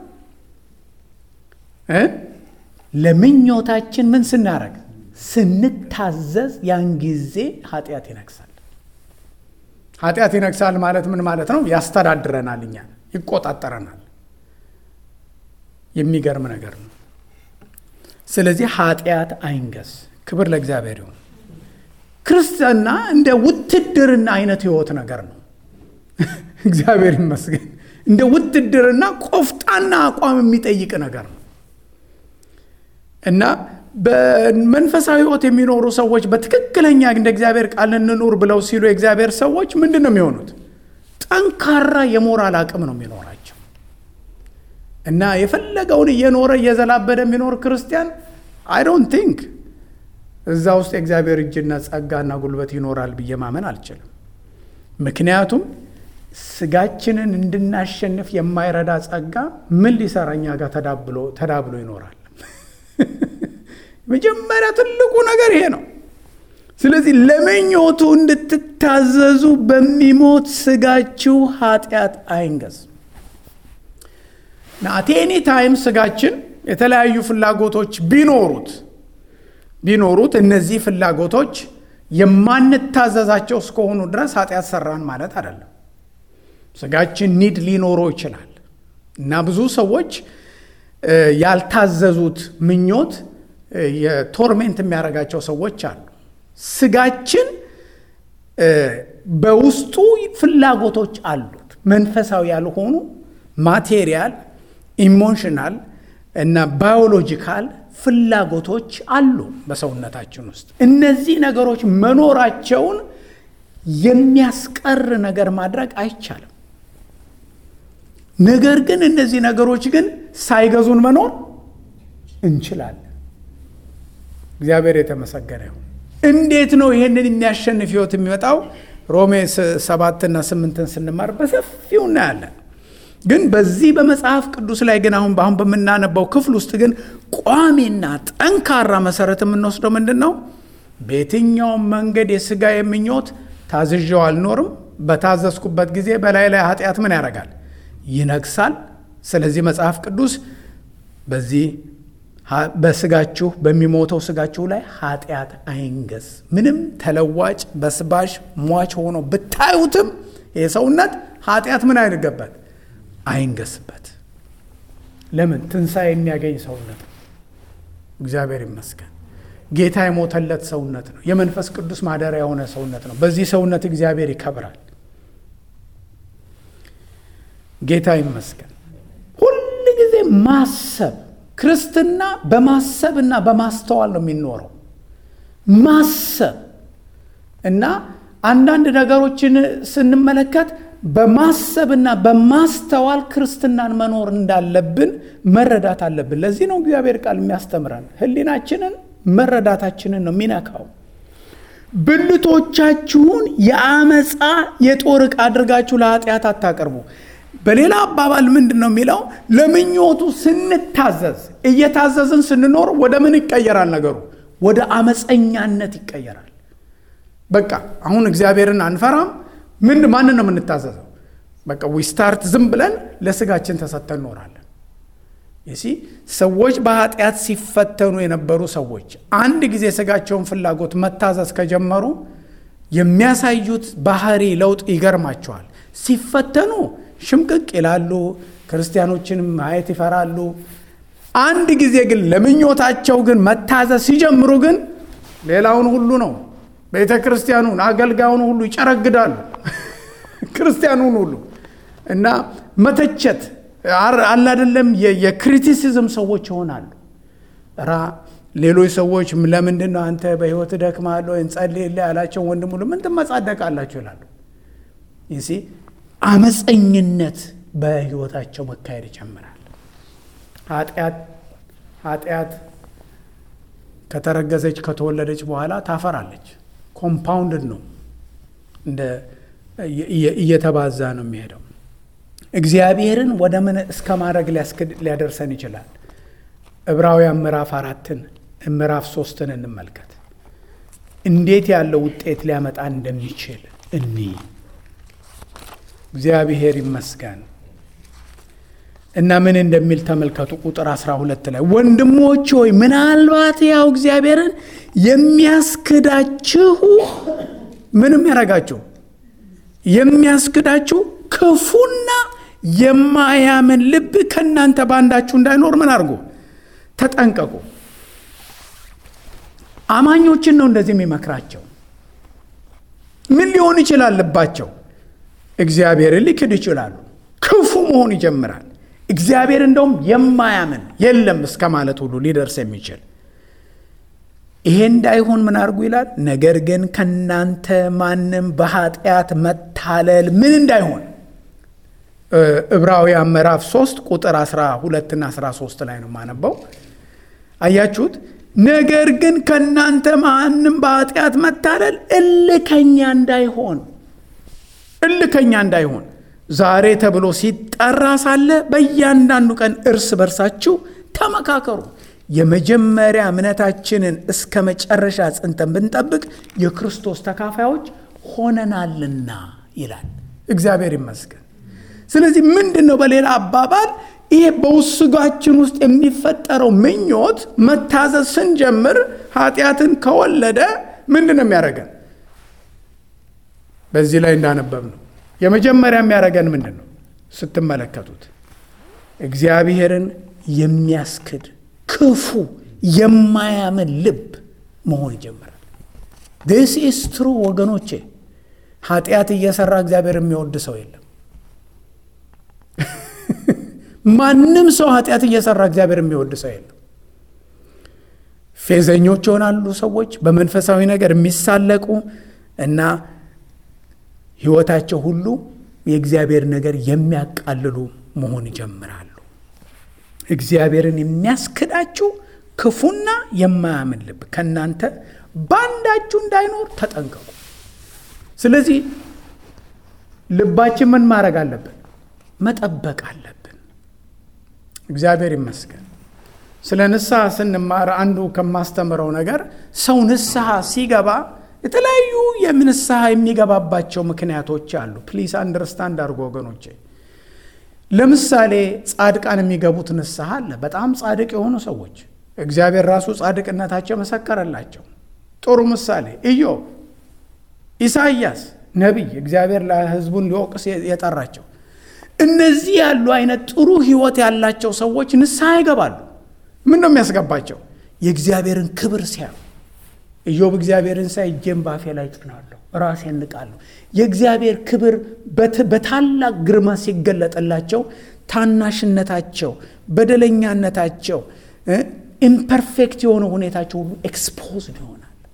ለምኞታችን ምን ስናረግ ስንታዘዝ ያን ጊዜ ኃጢአት ይነግሳል። ኃጢአት ይነግሳል ማለት ምን ማለት ነው? ያስተዳድረናል፣ እኛን ይቆጣጠረናል። የሚገርም ነገር ነው። ስለዚህ ኃጢአት አይንገስ። ክብር ለእግዚአብሔር ይሁን። ክርስትና እንደ ውትድርና አይነት ህይወት ነገር ነው። እግዚአብሔር ይመስገን። እንደ ውትድርና ቆፍጣና አቋም የሚጠይቅ ነገር ነው እና በመንፈሳዊ ህይወት የሚኖሩ ሰዎች በትክክለኛ እንደ እግዚአብሔር ቃል እንኑር ብለው ሲሉ የእግዚአብሔር ሰዎች ምንድን ነው የሚሆኑት? ጠንካራ የሞራል አቅም ነው የሚኖራቸው እና የፈለገውን እየኖረ እየዘላበደ የሚኖር ክርስቲያን አይ ዶንት ቲንክ እዛ ውስጥ የእግዚአብሔር እጅና ጸጋና ጉልበት ይኖራል ብዬ ማመን አልችልም። ምክንያቱም ስጋችንን እንድናሸንፍ የማይረዳ ጸጋ ምን ሊሰራ እኛ ጋር ተዳብሎ ይኖራል? መጀመሪያ ትልቁ ነገር ይሄ ነው። ስለዚህ ለምኞቱ እንድትታዘዙ በሚሞት ስጋችሁ ኃጢአት አይንገስ። አቴኒ ታይም ስጋችን የተለያዩ ፍላጎቶች ቢኖሩት ቢኖሩት እነዚህ ፍላጎቶች የማንታዘዛቸው እስከሆኑ ድረስ ኃጢአት ሰራን ማለት አይደለም። ስጋችን ኒድ ሊኖረው ይችላል እና ብዙ ሰዎች ያልታዘዙት ምኞት የቶርሜንት የሚያደርጋቸው ሰዎች አሉ። ስጋችን በውስጡ ፍላጎቶች አሉት፣ መንፈሳዊ ያልሆኑ ማቴሪያል፣ ኢሞሽናል እና ባዮሎጂካል ፍላጎቶች አሉ በሰውነታችን ውስጥ። እነዚህ ነገሮች መኖራቸውን የሚያስቀር ነገር ማድረግ አይቻልም። ነገር ግን እነዚህ ነገሮች ግን ሳይገዙን መኖር እንችላለን። እግዚአብሔር የተመሰገነ ይሁን። እንዴት ነው ይሄንን የሚያሸንፍ ህይወት የሚመጣው? ሮሜ ሰባትና ስምንትን ስንማር በሰፊው እናያለን። ግን በዚህ በመጽሐፍ ቅዱስ ላይ ግን አሁን በአሁን በምናነባው ክፍል ውስጥ ግን ቋሚና ጠንካራ መሰረት የምንወስደው ምንድን ነው? በየትኛውም መንገድ የስጋ የምኞት ታዝዤው አልኖርም። በታዘዝኩበት ጊዜ በላይ ላይ ኃጢአት ምን ያደርጋል? ይነግሳል። ስለዚህ መጽሐፍ ቅዱስ በዚህ በስጋችሁ በሚሞተው ስጋችሁ ላይ ኃጢአት አይንገስ። ምንም ተለዋጭ በስባሽ ሟች ሆኖ ብታዩትም ይህ ሰውነት ኃጢአት ምን አይንገበት አይንገስበት። ለምን? ትንሣኤ የሚያገኝ ሰውነት ነው። እግዚአብሔር ይመስገን። ጌታ የሞተለት ሰውነት ነው። የመንፈስ ቅዱስ ማደሪያ የሆነ ሰውነት ነው። በዚህ ሰውነት እግዚአብሔር ይከብራል። ጌታ ይመስገን። ሁል ጊዜ ማሰብ ክርስትና በማሰብና በማስተዋል ነው የሚኖረው። ማሰብ እና አንዳንድ ነገሮችን ስንመለከት በማሰብና በማስተዋል ክርስትናን መኖር እንዳለብን መረዳት አለብን። ለዚህ ነው እግዚአብሔር ቃል የሚያስተምረን። ሕሊናችንን መረዳታችንን ነው የሚነካው። ብልቶቻችሁን የአመፃ የጦር ዕቃ አድርጋችሁ ለኃጢአት አታቀርቡ። በሌላ አባባል ምንድን ነው የሚለው? ለምኞቱ ስንታዘዝ እየታዘዝን ስንኖር ወደ ምን ይቀየራል? ነገሩ ወደ አመፀኛነት ይቀየራል። በቃ አሁን እግዚአብሔርን አንፈራም። ምን ማንን ነው የምንታዘዘው? በቃ ዊስታርት ዝም ብለን ለስጋችን ተሰጥተን እኖራለን። ይሲ ሰዎች በኃጢአት ሲፈተኑ የነበሩ ሰዎች አንድ ጊዜ ስጋቸውን ፍላጎት መታዘዝ ከጀመሩ የሚያሳዩት ባህሪ ለውጥ ይገርማቸዋል። ሲፈተኑ ሽምቅቅ ይላሉ። ክርስቲያኖችን ማየት ይፈራሉ። አንድ ጊዜ ግን ለምኞታቸው ግን መታዘዝ ሲጀምሩ ግን ሌላውን ሁሉ ነው ቤተ ክርስቲያኑን አገልጋዩን ሁሉ ይጨረግዳሉ። ክርስቲያኑን ሁሉ እና መተቸት አለ አይደለም። የክሪቲሲዝም ሰዎች ይሆናሉ። ራ ሌሎች ሰዎች ለምንድን ነው አንተ በሕይወት ደክማለሁ እንጸልይልህ ያላቸው ወንድም ሁሉ ምን ትመጻደቃላችሁ ይላሉ። ይሲ አመፀኝነት በሕይወታቸው መካሄድ ይጀምራል። ኃጢአት ኃጢአት ከተረገዘች ከተወለደች በኋላ ታፈራለች። ኮምፓውንድድ ነው፣ እንደ እየተባዛ ነው የሚሄደው። እግዚአብሔርን ወደ ምን እስከ ማድረግ ሊያደርሰን ይችላል። ዕብራውያን ምዕራፍ አራትን ምዕራፍ ሶስትን እንመልከት። እንዴት ያለው ውጤት ሊያመጣ እንደሚችል እኒ እግዚአብሔር ይመስገን እና ምን እንደሚል ተመልከቱ። ቁጥር 12 ላይ ወንድሞች ሆይ ምናልባት ያው እግዚአብሔርን የሚያስክዳችሁ ምንም ያረጋችሁ የሚያስክዳችሁ ክፉና የማያምን ልብ ከእናንተ ባንዳችሁ እንዳይኖር ምን አድርጎ ተጠንቀቁ። አማኞችን ነው እንደዚህ የሚመክራቸው። ምን ሊሆን ይችላል? ልባቸው እግዚአብሔርን ሊክድ ይችላሉ። ክፉ መሆን ይጀምራል። እግዚአብሔር እንደውም የማያምን የለም እስከ ማለት ሁሉ ሊደርስ የሚችል ይሄ እንዳይሆን ምን አድርጉ ይላል። ነገር ግን ከናንተ ማንም በኃጢአት መታለል ምን እንዳይሆን ዕብራውያን ምዕራፍ 3 ቁጥር 12 እና 13 ላይ ነው የማነበው። አያችሁት? ነገር ግን ከናንተ ማንም በኃጢአት መታለል እልከኛ እንዳይሆን እልከኛ እንዳይሆን ዛሬ ተብሎ ሲጠራ ሳለ በእያንዳንዱ ቀን እርስ በርሳችሁ ተመካከሩ። የመጀመሪያ እምነታችንን እስከ መጨረሻ ጽንተን ብንጠብቅ የክርስቶስ ተካፋዮች ሆነናልና ይላል። እግዚአብሔር ይመስገን። ስለዚህ ምንድን ነው በሌላ አባባል ይሄ በውስጋችን ውስጥ የሚፈጠረው ምኞት መታዘዝ ስንጀምር ኃጢአትን ከወለደ ምንድን ነው የሚያደርገን? በዚህ ላይ እንዳነበብ ነው የመጀመሪያ የሚያደርገን ምንድን ነው ስትመለከቱት እግዚአብሔርን የሚያስክድ ክፉ የማያምን ልብ መሆን ይጀምራል። ዲስ ኢስ ትሩ ወገኖቼ። ኃጢአት እየሰራ እግዚአብሔር የሚወድ ሰው የለም። ማንም ሰው ኃጢአት እየሰራ እግዚአብሔር የሚወድ ሰው የለም። ፌዘኞች ይሆናሉ ሰዎች በመንፈሳዊ ነገር የሚሳለቁ እና ሕይወታቸው ሁሉ የእግዚአብሔር ነገር የሚያቃልሉ መሆን ይጀምራሉ። እግዚአብሔርን የሚያስክዳችሁ ክፉና የማያምን ልብ ከእናንተ በአንዳችሁ እንዳይኖር ተጠንቀቁ። ስለዚህ ልባችን ምን ማድረግ አለብን? መጠበቅ አለብን። እግዚአብሔር ይመስገን። ስለ ንስሐ ስንማር አንዱ ከማስተምረው ነገር ሰው ንስሐ ሲገባ የተለያዩ የንስሐ የሚገባባቸው ምክንያቶች አሉ። ፕሊስ አንደርስታንድ አድርጎ ወገኖቼ። ለምሳሌ ጻድቃን የሚገቡት ንስሐ አለ። በጣም ጻድቅ የሆኑ ሰዎች እግዚአብሔር ራሱ ጻድቅነታቸው መሰከረላቸው። ጥሩ ምሳሌ ኢዮብ፣ ኢሳይያስ ነቢይ እግዚአብሔር ለሕዝቡን ሊወቅስ የጠራቸው እነዚህ ያሉ አይነት ጥሩ ሕይወት ያላቸው ሰዎች ንስሐ ይገባሉ። ምን ነው የሚያስገባቸው? የእግዚአብሔርን ክብር ሲያዩ ኢዮብ እግዚአብሔርን ሳይ እጄን ባፌ ላይ ጭናለሁ፣ ራሴን ንቃለሁ። የእግዚአብሔር ክብር በታላቅ ግርማ ሲገለጥላቸው ታናሽነታቸው፣ በደለኛነታቸው፣ ኢምፐርፌክት የሆነ ሁኔታቸው ሁሉ ኤክስፖዝድ ይሆናል።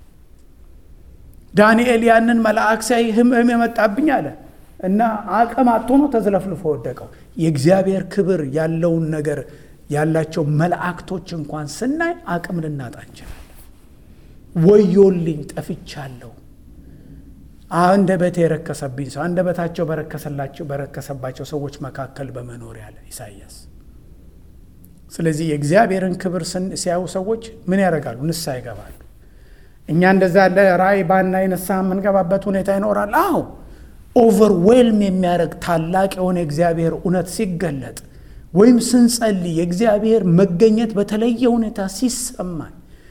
ዳንኤል ያንን መልአክ ሳይ ህመም የመጣብኝ አለ እና አቅም አጥቶ ነው ተዝለፍልፎ ወደቀው። የእግዚአብሔር ክብር ያለውን ነገር ያላቸው መላእክቶች እንኳን ስናይ አቅም ልናጣ እንችላለን። ወዮልኝ ጠፍቻለሁ፣ አንደበቴ የረከሰብኝ ሰው አንደበታቸው በረከሰላቸው በረከሰባቸው ሰዎች መካከል በመኖር ያለ ኢሳይያስ። ስለዚህ የእግዚአብሔርን ክብር ሲያዩ ሰዎች ምን ያደርጋሉ? ንስሐ ይገባሉ። እኛ እንደዛ ያለ ራእይ ባናይ ንስሐ የምንገባበት ሁኔታ ይኖራል። አዎ ኦቨርዌልም የሚያደርግ ታላቅ የሆነ የእግዚአብሔር እውነት ሲገለጥ ወይም ስንጸልይ የእግዚአብሔር መገኘት በተለየ ሁኔታ ሲሰማን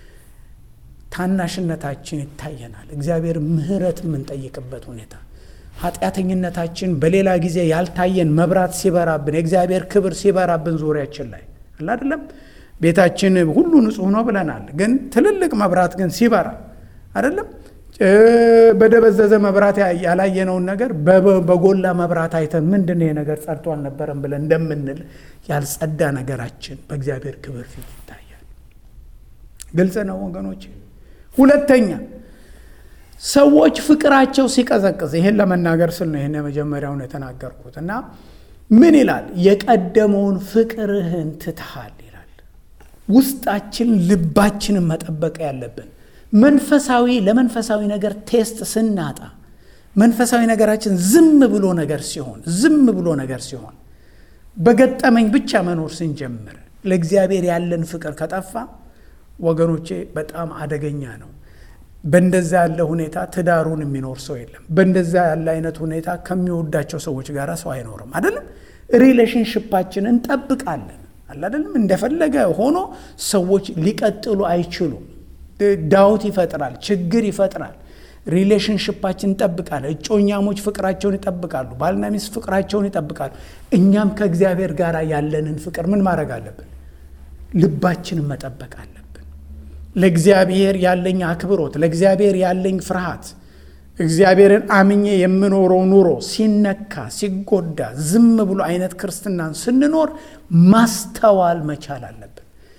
ታናሽነታችን ይታየናል። እግዚአብሔር ምሕረት የምንጠይቅበት ሁኔታ ኃጢአተኝነታችን በሌላ ጊዜ ያልታየን መብራት ሲበራብን የእግዚአብሔር ክብር ሲበራብን ዙሪያችን ላይ አለ አይደለም። ቤታችን ሁሉ ንጹሕ ነው ብለናል። ግን ትልልቅ መብራት ግን ሲበራ አይደለም በደበዘዘ መብራት ያላየነውን ነገር በጎላ መብራት አይተን ምንድን ነው ነገር ጸድቶ አልነበረም ብለን እንደምንል ያልጸዳ ነገራችን በእግዚአብሔር ክብር ፊት ይታያል። ግልጽ ነው ወገኖች። ሁለተኛ ሰዎች ፍቅራቸው ሲቀዘቅዝ፣ ይህን ለመናገር ስል ነው ይህን የመጀመሪያውን የተናገርኩት እና ምን ይላል? የቀደመውን ፍቅርህን ትተሃል ይላል። ውስጣችን ልባችንን መጠበቅ ያለብን መንፈሳዊ ለመንፈሳዊ ነገር ቴስት ስናጣ መንፈሳዊ ነገራችን ዝም ብሎ ነገር ሲሆን ዝም ብሎ ነገር ሲሆን በገጠመኝ ብቻ መኖር ስንጀምር ለእግዚአብሔር ያለን ፍቅር ከጠፋ ወገኖቼ በጣም አደገኛ ነው። በእንደዛ ያለ ሁኔታ ትዳሩን የሚኖር ሰው የለም። በእንደዛ ያለ አይነት ሁኔታ ከሚወዳቸው ሰዎች ጋር ሰው አይኖርም። አይደለም ሪሌሽንሽፓችን እንጠብቃለን አይደለም። እንደፈለገ ሆኖ ሰዎች ሊቀጥሉ አይችሉም። ዳውት ይፈጥራል፣ ችግር ይፈጥራል። ሪሌሽንሽፓችን እንጠብቃል። እጮኛሞች ፍቅራቸውን ይጠብቃሉ። ባልና ሚስት ፍቅራቸውን ይጠብቃሉ። እኛም ከእግዚአብሔር ጋር ያለንን ፍቅር ምን ማድረግ አለብን? ልባችንን መጠበቅ አለብን። ለእግዚአብሔር ያለኝ አክብሮት፣ ለእግዚአብሔር ያለኝ ፍርሃት፣ እግዚአብሔርን አምኜ የምኖረው ኑሮ ሲነካ ሲጎዳ ዝም ብሎ አይነት ክርስትናን ስንኖር ማስተዋል መቻል አለብን።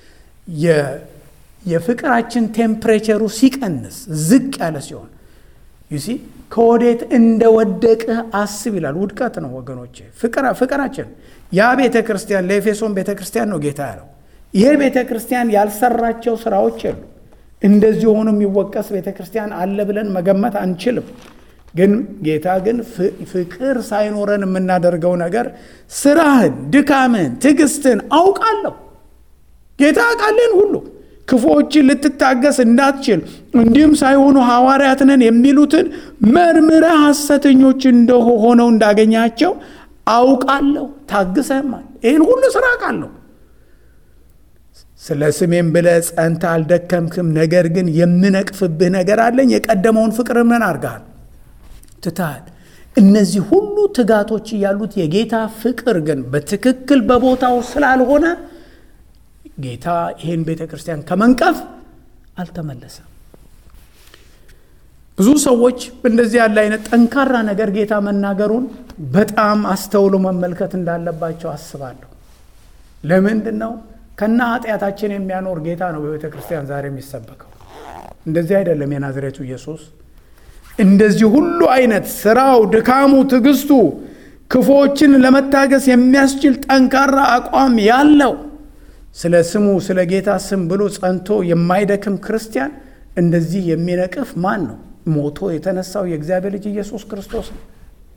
የፍቅራችን ቴምፕሬቸሩ ሲቀንስ ዝቅ ያለ ሲሆን ዩሲ ከወዴት እንደወደቅህ አስብ ይላል። ውድቀት ነው ወገኖቼ። ፍቅራችን ያ ቤተ ክርስቲያን ለኤፌሶን ቤተ ክርስቲያን ነው ጌታ ያለው። ይሄ ቤተ ክርስቲያን ያልሰራቸው ስራዎች የሉ። እንደዚህ ሆኖ የሚወቀስ ቤተ ክርስቲያን አለ ብለን መገመት አንችልም። ግን ጌታ ግን ፍቅር ሳይኖረን የምናደርገው ነገር ስራህን፣ ድካምህን፣ ትዕግስትህን አውቃለሁ ጌታ አውቃለን ሁሉ ክፉዎችን ልትታገስ እንዳትችል እንዲሁም ሳይሆኑ ሐዋርያት ነን የሚሉትን መርምረህ ሐሰተኞች እንደሆነው እንዳገኛቸው አውቃለሁ። ታግሰህማል። ይህን ሁሉ ስራ አውቃለሁ። ስለ ስሜም ብለህ ጸንተህ አልደከምክም። ነገር ግን የምነቅፍብህ ነገር አለኝ። የቀደመውን ፍቅር ምን አድርገሃል? ትተሃል። እነዚህ ሁሉ ትጋቶች እያሉት የጌታ ፍቅር ግን በትክክል በቦታው ስላልሆነ ጌታ ይህን ቤተ ክርስቲያን ከመንቀፍ አልተመለሰም። ብዙ ሰዎች እንደዚህ ያለ አይነት ጠንካራ ነገር ጌታ መናገሩን በጣም አስተውሎ መመልከት እንዳለባቸው አስባለሁ። ለምንድን ነው ከና ኃጢአታችን የሚያኖር ጌታ ነው በቤተ ክርስቲያን ዛሬ የሚሰበከው? እንደዚህ አይደለም። የናዝሬቱ ኢየሱስ እንደዚህ ሁሉ አይነት ስራው፣ ድካሙ፣ ትዕግስቱ ክፉዎችን ለመታገስ የሚያስችል ጠንካራ አቋም ያለው ስለ ስሙ ስለ ጌታ ስም ብሎ ጸንቶ የማይደክም ክርስቲያን እንደዚህ የሚነቅፍ ማን ነው? ሞቶ የተነሳው የእግዚአብሔር ልጅ ኢየሱስ ክርስቶስ ነው።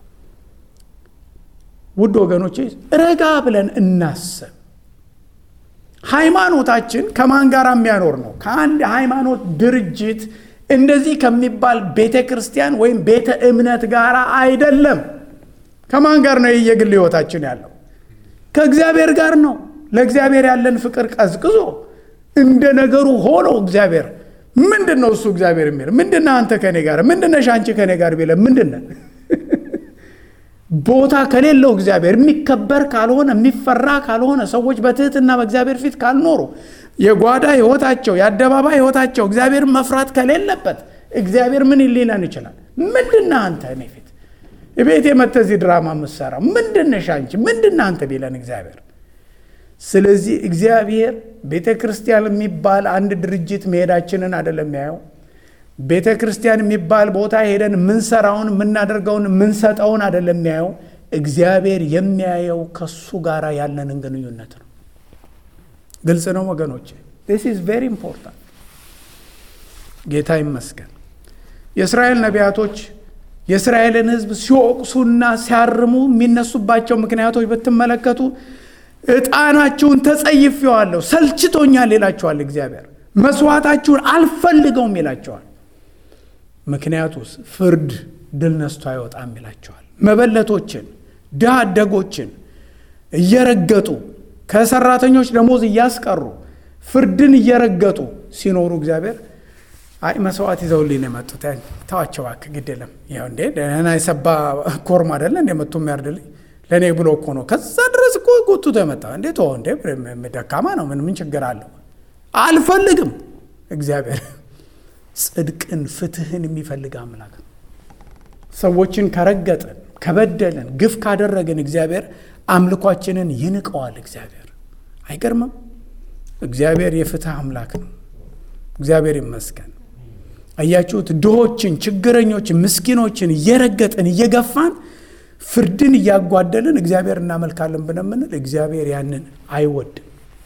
ውድ ወገኖቼ ረጋ ብለን እናስብ። ሃይማኖታችን ከማን ጋር የሚያኖር ነው? ከአንድ ሃይማኖት ድርጅት እንደዚህ ከሚባል ቤተ ክርስቲያን ወይም ቤተ እምነት ጋር አይደለም። ከማን ጋር ነው የየግል ህይወታችን ያለው? ከእግዚአብሔር ጋር ነው። ለእግዚአብሔር ያለን ፍቅር ቀዝቅዞ እንደ ነገሩ ሆኖ እግዚአብሔር ምንድን ነው እሱ እግዚአብሔር የሚል ምንድነህ አንተ ከኔ ጋር ምንድነሽ አንቺ ከኔ ጋር ቢለ ምንድነ ቦታ ከሌለው እግዚአብሔር የሚከበር ካልሆነ የሚፈራ ካልሆነ ሰዎች በትህትና በእግዚአብሔር ፊት ካልኖሩ የጓዳ ህይወታቸው የአደባባይ ህይወታቸው እግዚአብሔር መፍራት ከሌለበት እግዚአብሔር ምን ሊለን ይችላል? ምንድነህ አንተ እኔ ፊት ቤቴ መጥተህ እዚህ ድራማ የምትሰራው ምንድነሽ አንቺ ምንድነህ አንተ ቢለን እግዚአብሔር ስለዚህ እግዚአብሔር ቤተ ክርስቲያን የሚባል አንድ ድርጅት መሄዳችንን አይደለም የሚያየው። ቤተ ክርስቲያን የሚባል ቦታ ሄደን የምንሰራውን የምናደርገውን የምንሰጠውን አይደለም የሚያየው። እግዚአብሔር የሚያየው ከሱ ጋር ያለንን ግንኙነት ነው። ግልጽ ነው ወገኖች፣ ዲስ ኢዝ ቬሪ ኢምፖርታንት። ጌታ ይመስገን። የእስራኤል ነቢያቶች የእስራኤልን ሕዝብ ሲወቅሱና ሲያርሙ የሚነሱባቸው ምክንያቶች ብትመለከቱ ዕጣናችሁን ተጸይፌዋለሁ፣ ሰልችቶኛል ይላቸዋል እግዚአብሔር። መስዋዕታችሁን አልፈልገውም ይላቸዋል። ምክንያቱስ ፍርድ ድል ነስቶ አይወጣም ይላቸዋል። መበለቶችን፣ ድሃ አደጎችን እየረገጡ ከሰራተኞች ደሞዝ እያስቀሩ ፍርድን እየረገጡ ሲኖሩ እግዚአብሔር አይ መስዋዕት ይዘውልኝ ነው የመጡት፣ ተዋቸው እባክህ ግድ የለም ይኸው እንዴ ደህና የሰባ ኮርማ አይደለ እንደ መቶ የሚያርድልኝ ለእኔ ብሎ እኮ ነው ከዛ ድረስ እኮ ጎትቶ የመጣ እንዴት እንዴ ደካማ ነው ምን ምን ችግር አለው አልፈልግም እግዚአብሔር ጽድቅን ፍትህን የሚፈልግ አምላክ ነው ሰዎችን ከረገጥን ከበደልን ግፍ ካደረግን እግዚአብሔር አምልኳችንን ይንቀዋል እግዚአብሔር አይገርምም እግዚአብሔር የፍትህ አምላክ ነው እግዚአብሔር ይመስገን አያችሁት ድሆችን ችግረኞችን ምስኪኖችን እየረገጥን እየገፋን ፍርድን እያጓደልን እግዚአብሔር እናመልካለን ብንምንል እግዚአብሔር ያንን አይወድም።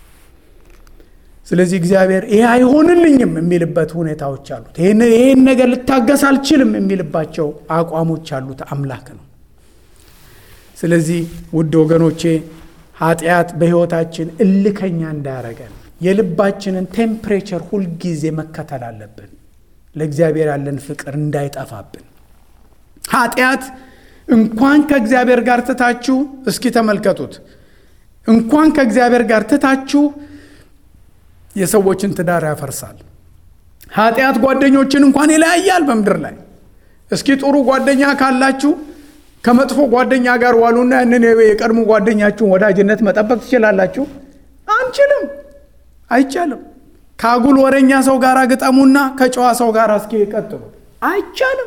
ስለዚህ እግዚአብሔር ይሄ አይሆንልኝም የሚልበት ሁኔታዎች አሉት። ይህን ነገር ልታገስ አልችልም የሚልባቸው አቋሞች ያሉት አምላክ ነው። ስለዚህ ውድ ወገኖቼ ኃጢአት በሕይወታችን እልከኛ እንዳያረገን የልባችንን ቴምፕሬቸር ሁልጊዜ መከተል አለብን። ለእግዚአብሔር ያለን ፍቅር እንዳይጠፋብን ኃጢአት እንኳን ከእግዚአብሔር ጋር ትታችሁ እስኪ ተመልከቱት። እንኳን ከእግዚአብሔር ጋር ትታችሁ የሰዎችን ትዳር ያፈርሳል። ኃጢአት ጓደኞችን እንኳን ይለያያል በምድር ላይ። እስኪ ጥሩ ጓደኛ ካላችሁ ከመጥፎ ጓደኛ ጋር ዋሉና ያንን የቀድሞ ጓደኛችሁን ወዳጅነት መጠበቅ ትችላላችሁ? አንችልም፣ አይቻልም። ከአጉል ወረኛ ሰው ጋር ግጠሙና ከጨዋ ሰው ጋር እስኪ ቀጥሉ፣ አይቻልም።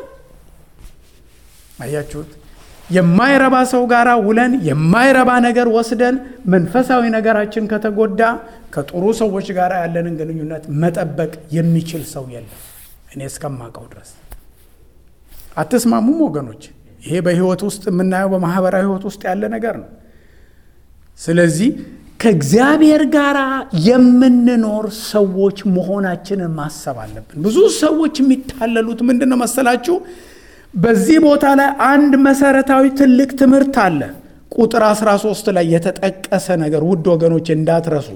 አያችሁት? የማይረባ ሰው ጋር ውለን የማይረባ ነገር ወስደን መንፈሳዊ ነገራችን ከተጎዳ ከጥሩ ሰዎች ጋር ያለንን ግንኙነት መጠበቅ የሚችል ሰው የለም፣ እኔ እስከማውቀው ድረስ። አትስማሙም ወገኖች? ይሄ በህይወት ውስጥ የምናየው በማህበራዊ ህይወት ውስጥ ያለ ነገር ነው። ስለዚህ ከእግዚአብሔር ጋር የምንኖር ሰዎች መሆናችንን ማሰብ አለብን። ብዙ ሰዎች የሚታለሉት ምንድን ነው መሰላችሁ? በዚህ ቦታ ላይ አንድ መሰረታዊ ትልቅ ትምህርት አለ። ቁጥር 13 ላይ የተጠቀሰ ነገር ውድ ወገኖች እንዳትረሱ።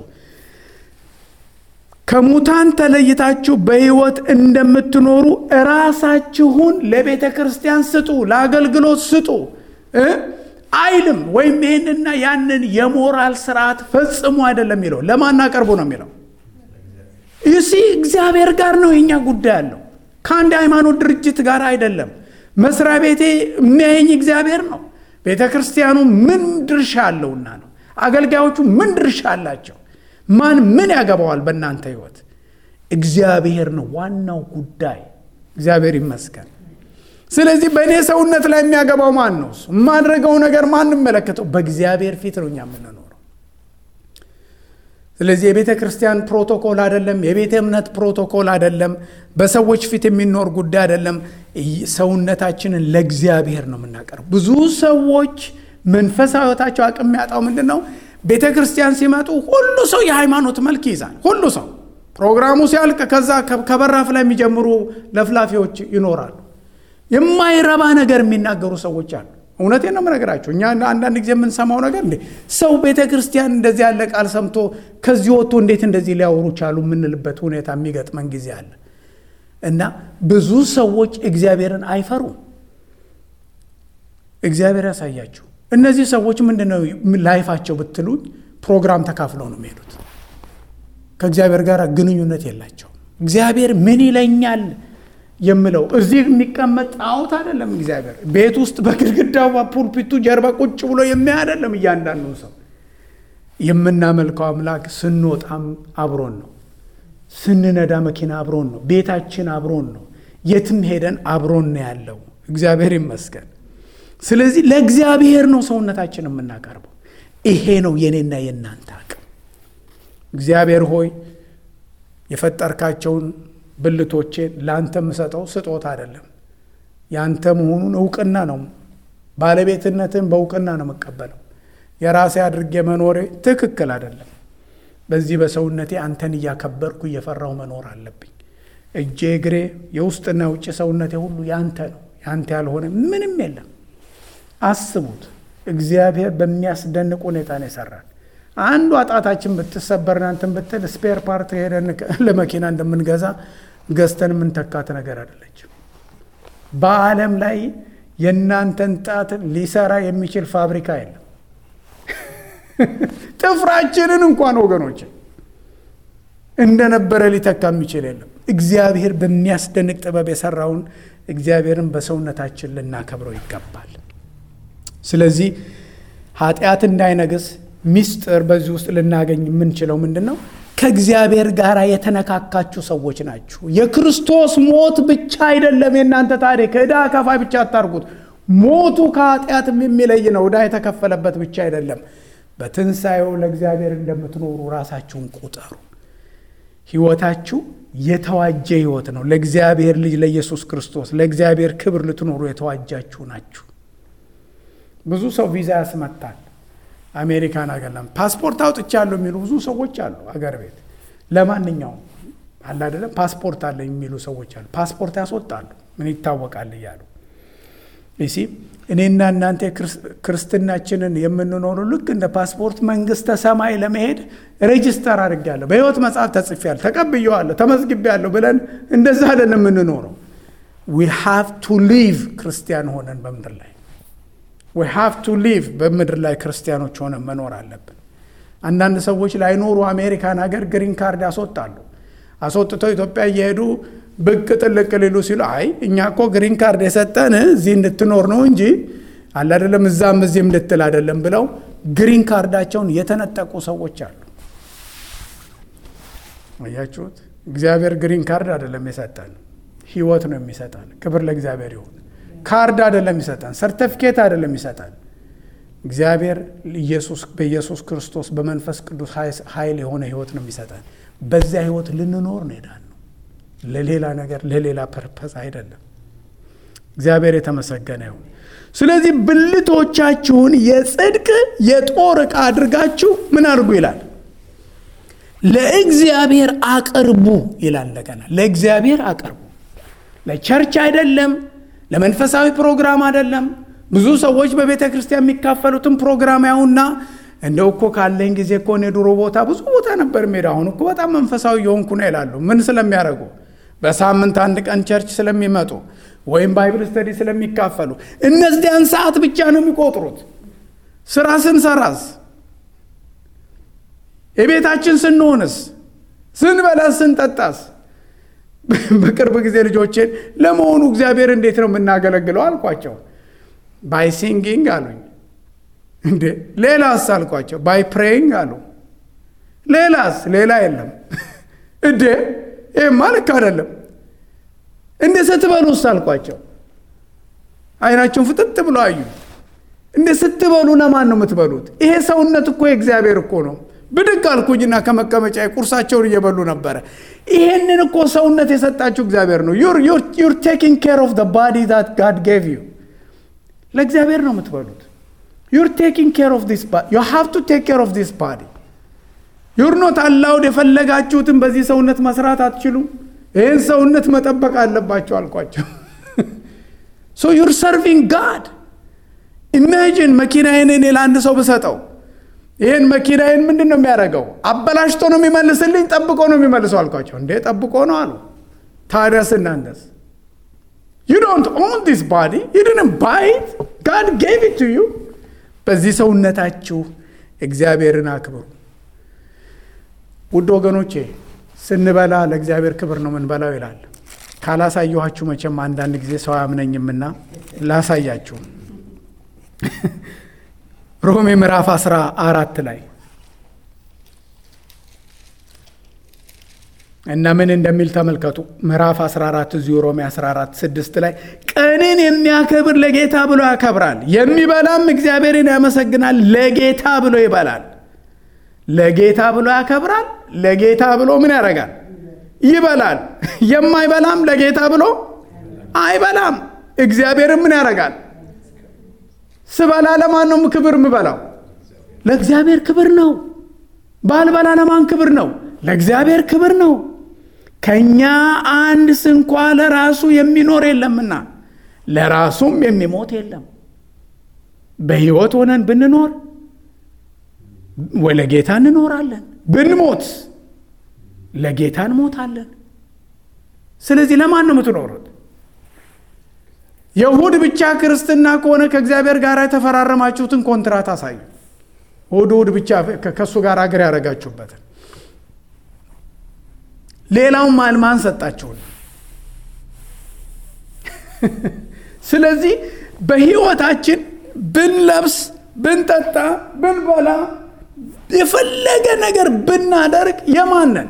ከሙታን ተለይታችሁ በሕይወት እንደምትኖሩ እራሳችሁን ለቤተ ክርስቲያን ስጡ፣ ለአገልግሎት ስጡ አይልም። ወይም ይህንና ያንን የሞራል ስርዓት ፈጽሞ አይደለም የሚለው ለማን አቀርቡ ነው የሚለው። ይሲ እግዚአብሔር ጋር ነው የኛ ጉዳይ ያለው ከአንድ ሃይማኖት ድርጅት ጋር አይደለም። መስሪያ ቤቴ የሚያየኝ እግዚአብሔር ነው። ቤተ ክርስቲያኑ ምን ድርሻ አለውና ነው? አገልጋዮቹ ምን ድርሻ አላቸው? ማን ምን ያገባዋል? በእናንተ ህይወት እግዚአብሔር ነው ዋናው ጉዳይ። እግዚአብሔር ይመስገን። ስለዚህ በእኔ ሰውነት ላይ የሚያገባው ማን ነው? እሱ የማድረገው ነገር ማን መለከተው? በእግዚአብሔር ፊት ነው እኛ የምንኖረው። ስለዚህ የቤተ ክርስቲያን ፕሮቶኮል አይደለም፣ የቤተ እምነት ፕሮቶኮል አይደለም፣ በሰዎች ፊት የሚኖር ጉዳይ አይደለም። ሰውነታችንን ለእግዚአብሔር ነው የምናቀርብ። ብዙ ሰዎች መንፈሳዊ ሕይወታቸው አቅም የሚያጣው ምንድን ነው? ቤተ ክርስቲያን ሲመጡ ሁሉ ሰው የሃይማኖት መልክ ይይዛል። ሁሉ ሰው ፕሮግራሙ ሲያልቅ ከዛ ከበራፍ ላይ የሚጀምሩ ለፍላፊዎች ይኖራሉ። የማይረባ ነገር የሚናገሩ ሰዎች አሉ። እውነቴን ነው የምነግራቸው። እኛ አንዳንድ ጊዜ የምንሰማው ነገር እንዴ ሰው ቤተ ክርስቲያን እንደዚህ ያለ ቃል ሰምቶ ከዚህ ወጥቶ እንዴት እንደዚህ ሊያወሩ ቻሉ የምንልበት ሁኔታ የሚገጥመን ጊዜ አለ እና ብዙ ሰዎች እግዚአብሔርን አይፈሩም። እግዚአብሔር ያሳያችሁ። እነዚህ ሰዎች ምንድነው ላይፋቸው ብትሉኝ ፕሮግራም ተካፍለው ነው የሚሄዱት። ከእግዚአብሔር ጋር ግንኙነት የላቸውም። እግዚአብሔር ምን ይለኛል የምለው እዚህ የሚቀመጥ ጣዖት አይደለም። እግዚአብሔር ቤት ውስጥ በግድግዳው በፑልፒቱ ጀርባ ቁጭ ብሎ የሚያ አይደለም። እያንዳንዱ ሰው የምናመልከው አምላክ ስንወጣም አብሮን ነው፣ ስንነዳ መኪና አብሮን ነው፣ ቤታችን አብሮን ነው፣ የትም ሄደን አብሮን ነው ያለው። እግዚአብሔር ይመስገን። ስለዚህ ለእግዚአብሔር ነው ሰውነታችን የምናቀርበው። ይሄ ነው የኔና የእናንተ አቅም። እግዚአብሔር ሆይ የፈጠርካቸውን ብልቶቼን ለአንተ የምሰጠው ስጦታ አይደለም፣ የአንተ መሆኑን እውቅና ነው። ባለቤትነትን በእውቅና ነው የምቀበለው። የራሴ አድርጌ መኖሬ ትክክል አይደለም። በዚህ በሰውነቴ አንተን እያከበርኩ እየፈራው መኖር አለብኝ። እጄ፣ እግሬ፣ የውስጥና የውጭ ሰውነቴ ሁሉ ያንተ ነው። ያንተ ያልሆነ ምንም የለም። አስቡት፣ እግዚአብሔር በሚያስደንቅ ሁኔታ ነው የሰራን። አንዷ ጣታችን ብትሰበርና እንትን ብትል ስፔር ፓርት ሄደን ለመኪና እንደምንገዛ ገዝተን የምንተካት ነገር አይደለችም። በዓለም ላይ የእናንተን ጣት ሊሰራ የሚችል ፋብሪካ የለም። ጥፍራችንን እንኳን ወገኖች እንደነበረ ሊተካ የሚችል የለም። እግዚአብሔር በሚያስደንቅ ጥበብ የሰራውን እግዚአብሔርን በሰውነታችን ልናከብረው ይገባል። ስለዚህ ኃጢአት እንዳይነግስ ሚስጥር በዚህ ውስጥ ልናገኝ የምንችለው ምንድን ነው? ከእግዚአብሔር ጋር የተነካካችሁ ሰዎች ናችሁ። የክርስቶስ ሞት ብቻ አይደለም የእናንተ ታሪክ። ዕዳ ከፋይ ብቻ አታርጉት። ሞቱ ከኃጢአትም የሚለይ ነው። ዕዳ የተከፈለበት ብቻ አይደለም። በትንሣኤው ለእግዚአብሔር እንደምትኖሩ ራሳችሁን ቁጠሩ። ሕይወታችሁ የተዋጀ ሕይወት ነው። ለእግዚአብሔር ልጅ ለኢየሱስ ክርስቶስ ለእግዚአብሔር ክብር ልትኖሩ የተዋጃችሁ ናችሁ። ብዙ ሰው ቪዛ ያስመታል። አሜሪካን አገር ፓስፖርት አውጥቻለሁ የሚሉ ብዙ ሰዎች አሉ። አገር ቤት ለማንኛውም አለ አይደለም ፓስፖርት አለ የሚሉ ሰዎች አሉ። ፓስፖርት ያስወጣሉ ምን ይታወቃል እያሉ እሲ እኔና እናንተ ክርስትናችንን የምንኖረው ልክ እንደ ፓስፖርት መንግስተ ሰማይ ለመሄድ ሬጅስተር አድርጌያለሁ፣ በሕይወት መጽሐፍ ተጽፌያለሁ፣ ተቀብዬዋለሁ፣ ተመዝግቤያለሁ ብለን እንደዛ አይደለም የምንኖረው። ዊ ሃቭ ቱ ሊቭ ክርስቲያን ሆነን በምድር ላይ ዊ ሃቭ ቱ ሊቭ በምድር ላይ ክርስቲያኖች ሆነን መኖር አለብን። አንዳንድ ሰዎች ላይኖሩ አሜሪካን ሀገር ግሪን ካርድ ያስወጣሉ። አስወጥተው ኢትዮጵያ እየሄዱ ብቅ ጥልቅ ሊሉ ሲሉ አይ እኛ እኮ ግሪን ካርድ የሰጠን እዚህ እንድትኖር ነው እንጂ አለ አይደለም እዛም እዚህም እንድትል አይደለም ብለው ግሪን ካርዳቸውን የተነጠቁ ሰዎች አሉ። አያችሁት? እግዚአብሔር ግሪን ካርድ አይደለም የሰጠን፣ ህይወት ነው የሚሰጠን። ክብር ለእግዚአብሔር ይሁን። ካርድ አይደለም ይሰጠን፣ ሰርተፊኬት አይደለም ይሰጠን። እግዚአብሔር ኢየሱስ በኢየሱስ ክርስቶስ በመንፈስ ቅዱስ ኃይል የሆነ ህይወት ነው የሚሰጠን። በዚያ ህይወት ልንኖር ነው ሄዳን ነው ለሌላ ነገር ለሌላ ፐርፐስ አይደለም። እግዚአብሔር የተመሰገነ ይሁን። ስለዚህ ብልቶቻችሁን የጽድቅ የጦር ዕቃ አድርጋችሁ ምን አድርጉ ይላል? ለእግዚአብሔር አቅርቡ ይላል። እንደገና ለእግዚአብሔር አቅርቡ። ለቸርች አይደለም፣ ለመንፈሳዊ ፕሮግራም አይደለም። ብዙ ሰዎች በቤተ ክርስቲያን የሚካፈሉትን ፕሮግራም ያውና እንደው እኮ ካለኝ ጊዜ እኮ እኔ ድሮ ቦታ ብዙ ቦታ ነበር ሜዳ፣ አሁን እኮ በጣም መንፈሳዊ የሆንኩ ነው ይላሉ። ምን ስለሚያደርጉ? በሳምንት አንድ ቀን ቸርች ስለሚመጡ ወይም ባይብል ስተዲ ስለሚካፈሉ እነዚያን ሰዓት ብቻ ነው የሚቆጥሩት። ስራ ስንሰራስ፣ የቤታችን ስንሆንስ፣ ስንበላስ፣ ስንጠጣስ። በቅርብ ጊዜ ልጆቼን ለመሆኑ እግዚአብሔር እንዴት ነው የምናገለግለው አልኳቸው። ባይ ሲንጊንግ አሉኝ። እንዴ ሌላስ አልኳቸው። ባይ ፕሬይንግ አሉ። ሌላስ? ሌላ የለም። እንዴ ይህማ ልክ አይደለም። እንደ ስትበሉስ አልኳቸው። አይናቸውን ፍጥጥ ብሎ አዩ። እንደ ስትበሉ ለማን ነው የምትበሉት? ይሄ ሰውነት እኮ የእግዚአብሔር እኮ ነው። ብድግ አልኩኝና ከመቀመጫ ቁርሳቸውን እየበሉ ነበረ። ይሄንን እኮ ሰውነት የሰጣችሁ እግዚአብሔር ነው። ዩር ቴኪንግ ኬር ኦፍ ባዲ ዛት ጋድ ጌቭ ዩ። ለእግዚአብሔር ነው የምትበሉት። ዩር ቴኪንግ ኬር ኦፍ ዲስ ባዲ ዩ ሃቭ ቱ ቴክ ኬር ኦፍ ዲስ ባዲ ዩር ኖት አላውድ የፈለጋችሁትን በዚህ ሰውነት መስራት አትችሉም። ይህን ሰውነት መጠበቅ አለባቸው አልኳቸው። ሶ ዩር ሰርቪንግ ጋድ ኢማጂን መኪናዬን እኔ ለአንድ ሰው ብሰጠው ይህን መኪናዬን ምንድን ነው የሚያደርገው? አበላሽቶ ነው የሚመልስልኝ? ጠብቆ ነው የሚመልሰው አልኳቸው። እንዴ ጠብቆ ነው አሉ። ታዲያስ እናንተስ? ዩ ዶንት ኦን ዲስ ባዲ ዩ ዲድንት ባይ ኢት ጋድ ጌቭ ኢት ቱ ዩ። በዚህ ሰውነታችሁ እግዚአብሔርን አክብሩ። ውድ ወገኖቼ ስንበላ ለእግዚአብሔር ክብር ነው ምንበላው ይላል። ካላሳየኋችሁ መቼም አንዳንድ ጊዜ ሰው አያምነኝምና ላሳያችሁ። ሮሜ ምዕራፍ አስራ አራት ላይ እና ምን እንደሚል ተመልከቱ። ምዕራፍ 14 እዚሁ ሮሜ 14 ስድስት ላይ ቀንን የሚያከብር ለጌታ ብሎ ያከብራል፣ የሚበላም እግዚአብሔርን ያመሰግናል፣ ለጌታ ብሎ ይበላል። ለጌታ ብሎ ያከብራል፣ ለጌታ ብሎ ምን ያደርጋል? ይበላል። የማይበላም ለጌታ ብሎ አይበላም። እግዚአብሔርን ምን ያደርጋል? ስበላ ለማን ነው ክብር የምበላው? ለእግዚአብሔር ክብር ነው። ባልበላ ለማን ክብር ነው? ለእግዚአብሔር ክብር ነው። ከእኛ አንድ ስንኳ ለራሱ የሚኖር የለምና ለራሱም የሚሞት የለም። በሕይወት ሆነን ብንኖር ወይ ለጌታ እንኖራለን፣ ብንሞት ለጌታ እንሞታለን። ስለዚህ ለማን ነው የምትኖሩት? የእሁድ ብቻ ክርስትና ከሆነ ከእግዚአብሔር ጋር የተፈራረማችሁትን ኮንትራት አሳዩ። እሁድ እሁድ ብቻ ከእሱ ጋር አገር ያደረጋችሁበትን ሌላውን ማልማን ሰጣችሁን። ስለዚህ በሕይወታችን ብንለብስ፣ ብንጠጣ፣ ብንበላ፣ የፈለገ ነገር ብናደርግ የማንን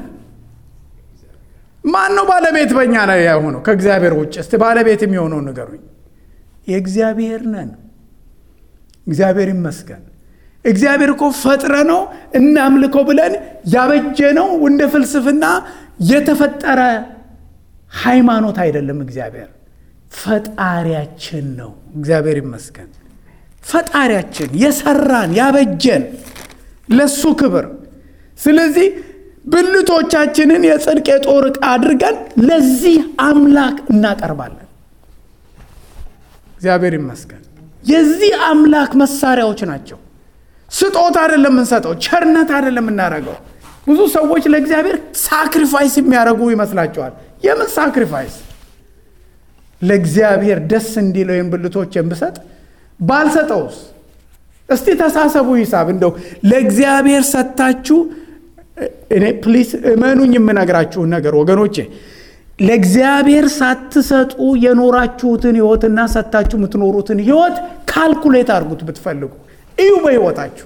ማን ነው ባለቤት በእኛ ላይ የሆነው? ከእግዚአብሔር ውጭ እስቲ ባለቤት የሚሆነው ንገሩኝ። የእግዚአብሔር ነን። እግዚአብሔር ይመስገን። እግዚአብሔር እኮ ፈጥረ ነው እናምልከው ብለን ያበጀ ነው እንደ ፍልስፍና የተፈጠረ ሃይማኖት አይደለም። እግዚአብሔር ፈጣሪያችን ነው። እግዚአብሔር ይመስገን። ፈጣሪያችን የሰራን ያበጀን ለሱ ክብር። ስለዚህ ብልቶቻችንን የጽድቅ የጦር ዕቃ አድርገን ለዚህ አምላክ እናቀርባለን። እግዚአብሔር ይመስገን። የዚህ አምላክ መሳሪያዎች ናቸው። ስጦታ አይደለም የምንሰጠው፣ ቸርነት አይደለም የምናደርገው። ብዙ ሰዎች ለእግዚአብሔር ሳክሪፋይስ የሚያደርጉ ይመስላቸዋል። የምን ሳክሪፋይስ? ለእግዚአብሔር ደስ እንዲለው ወይም ብልቶችን ብሰጥ ባልሰጠውስ? እስቲ ተሳሰቡ ሂሳብ እንደው ለእግዚአብሔር ሰጥታችሁ እኔ ፕሊስ እመኑኝ የምነግራችሁን ነገር ወገኖቼ፣ ለእግዚአብሔር ሳትሰጡ የኖራችሁትን ህይወትና ሰጥታችሁ የምትኖሩትን ህይወት ካልኩሌት አድርጉት ብትፈልጉ እዩ። በህይወታችሁ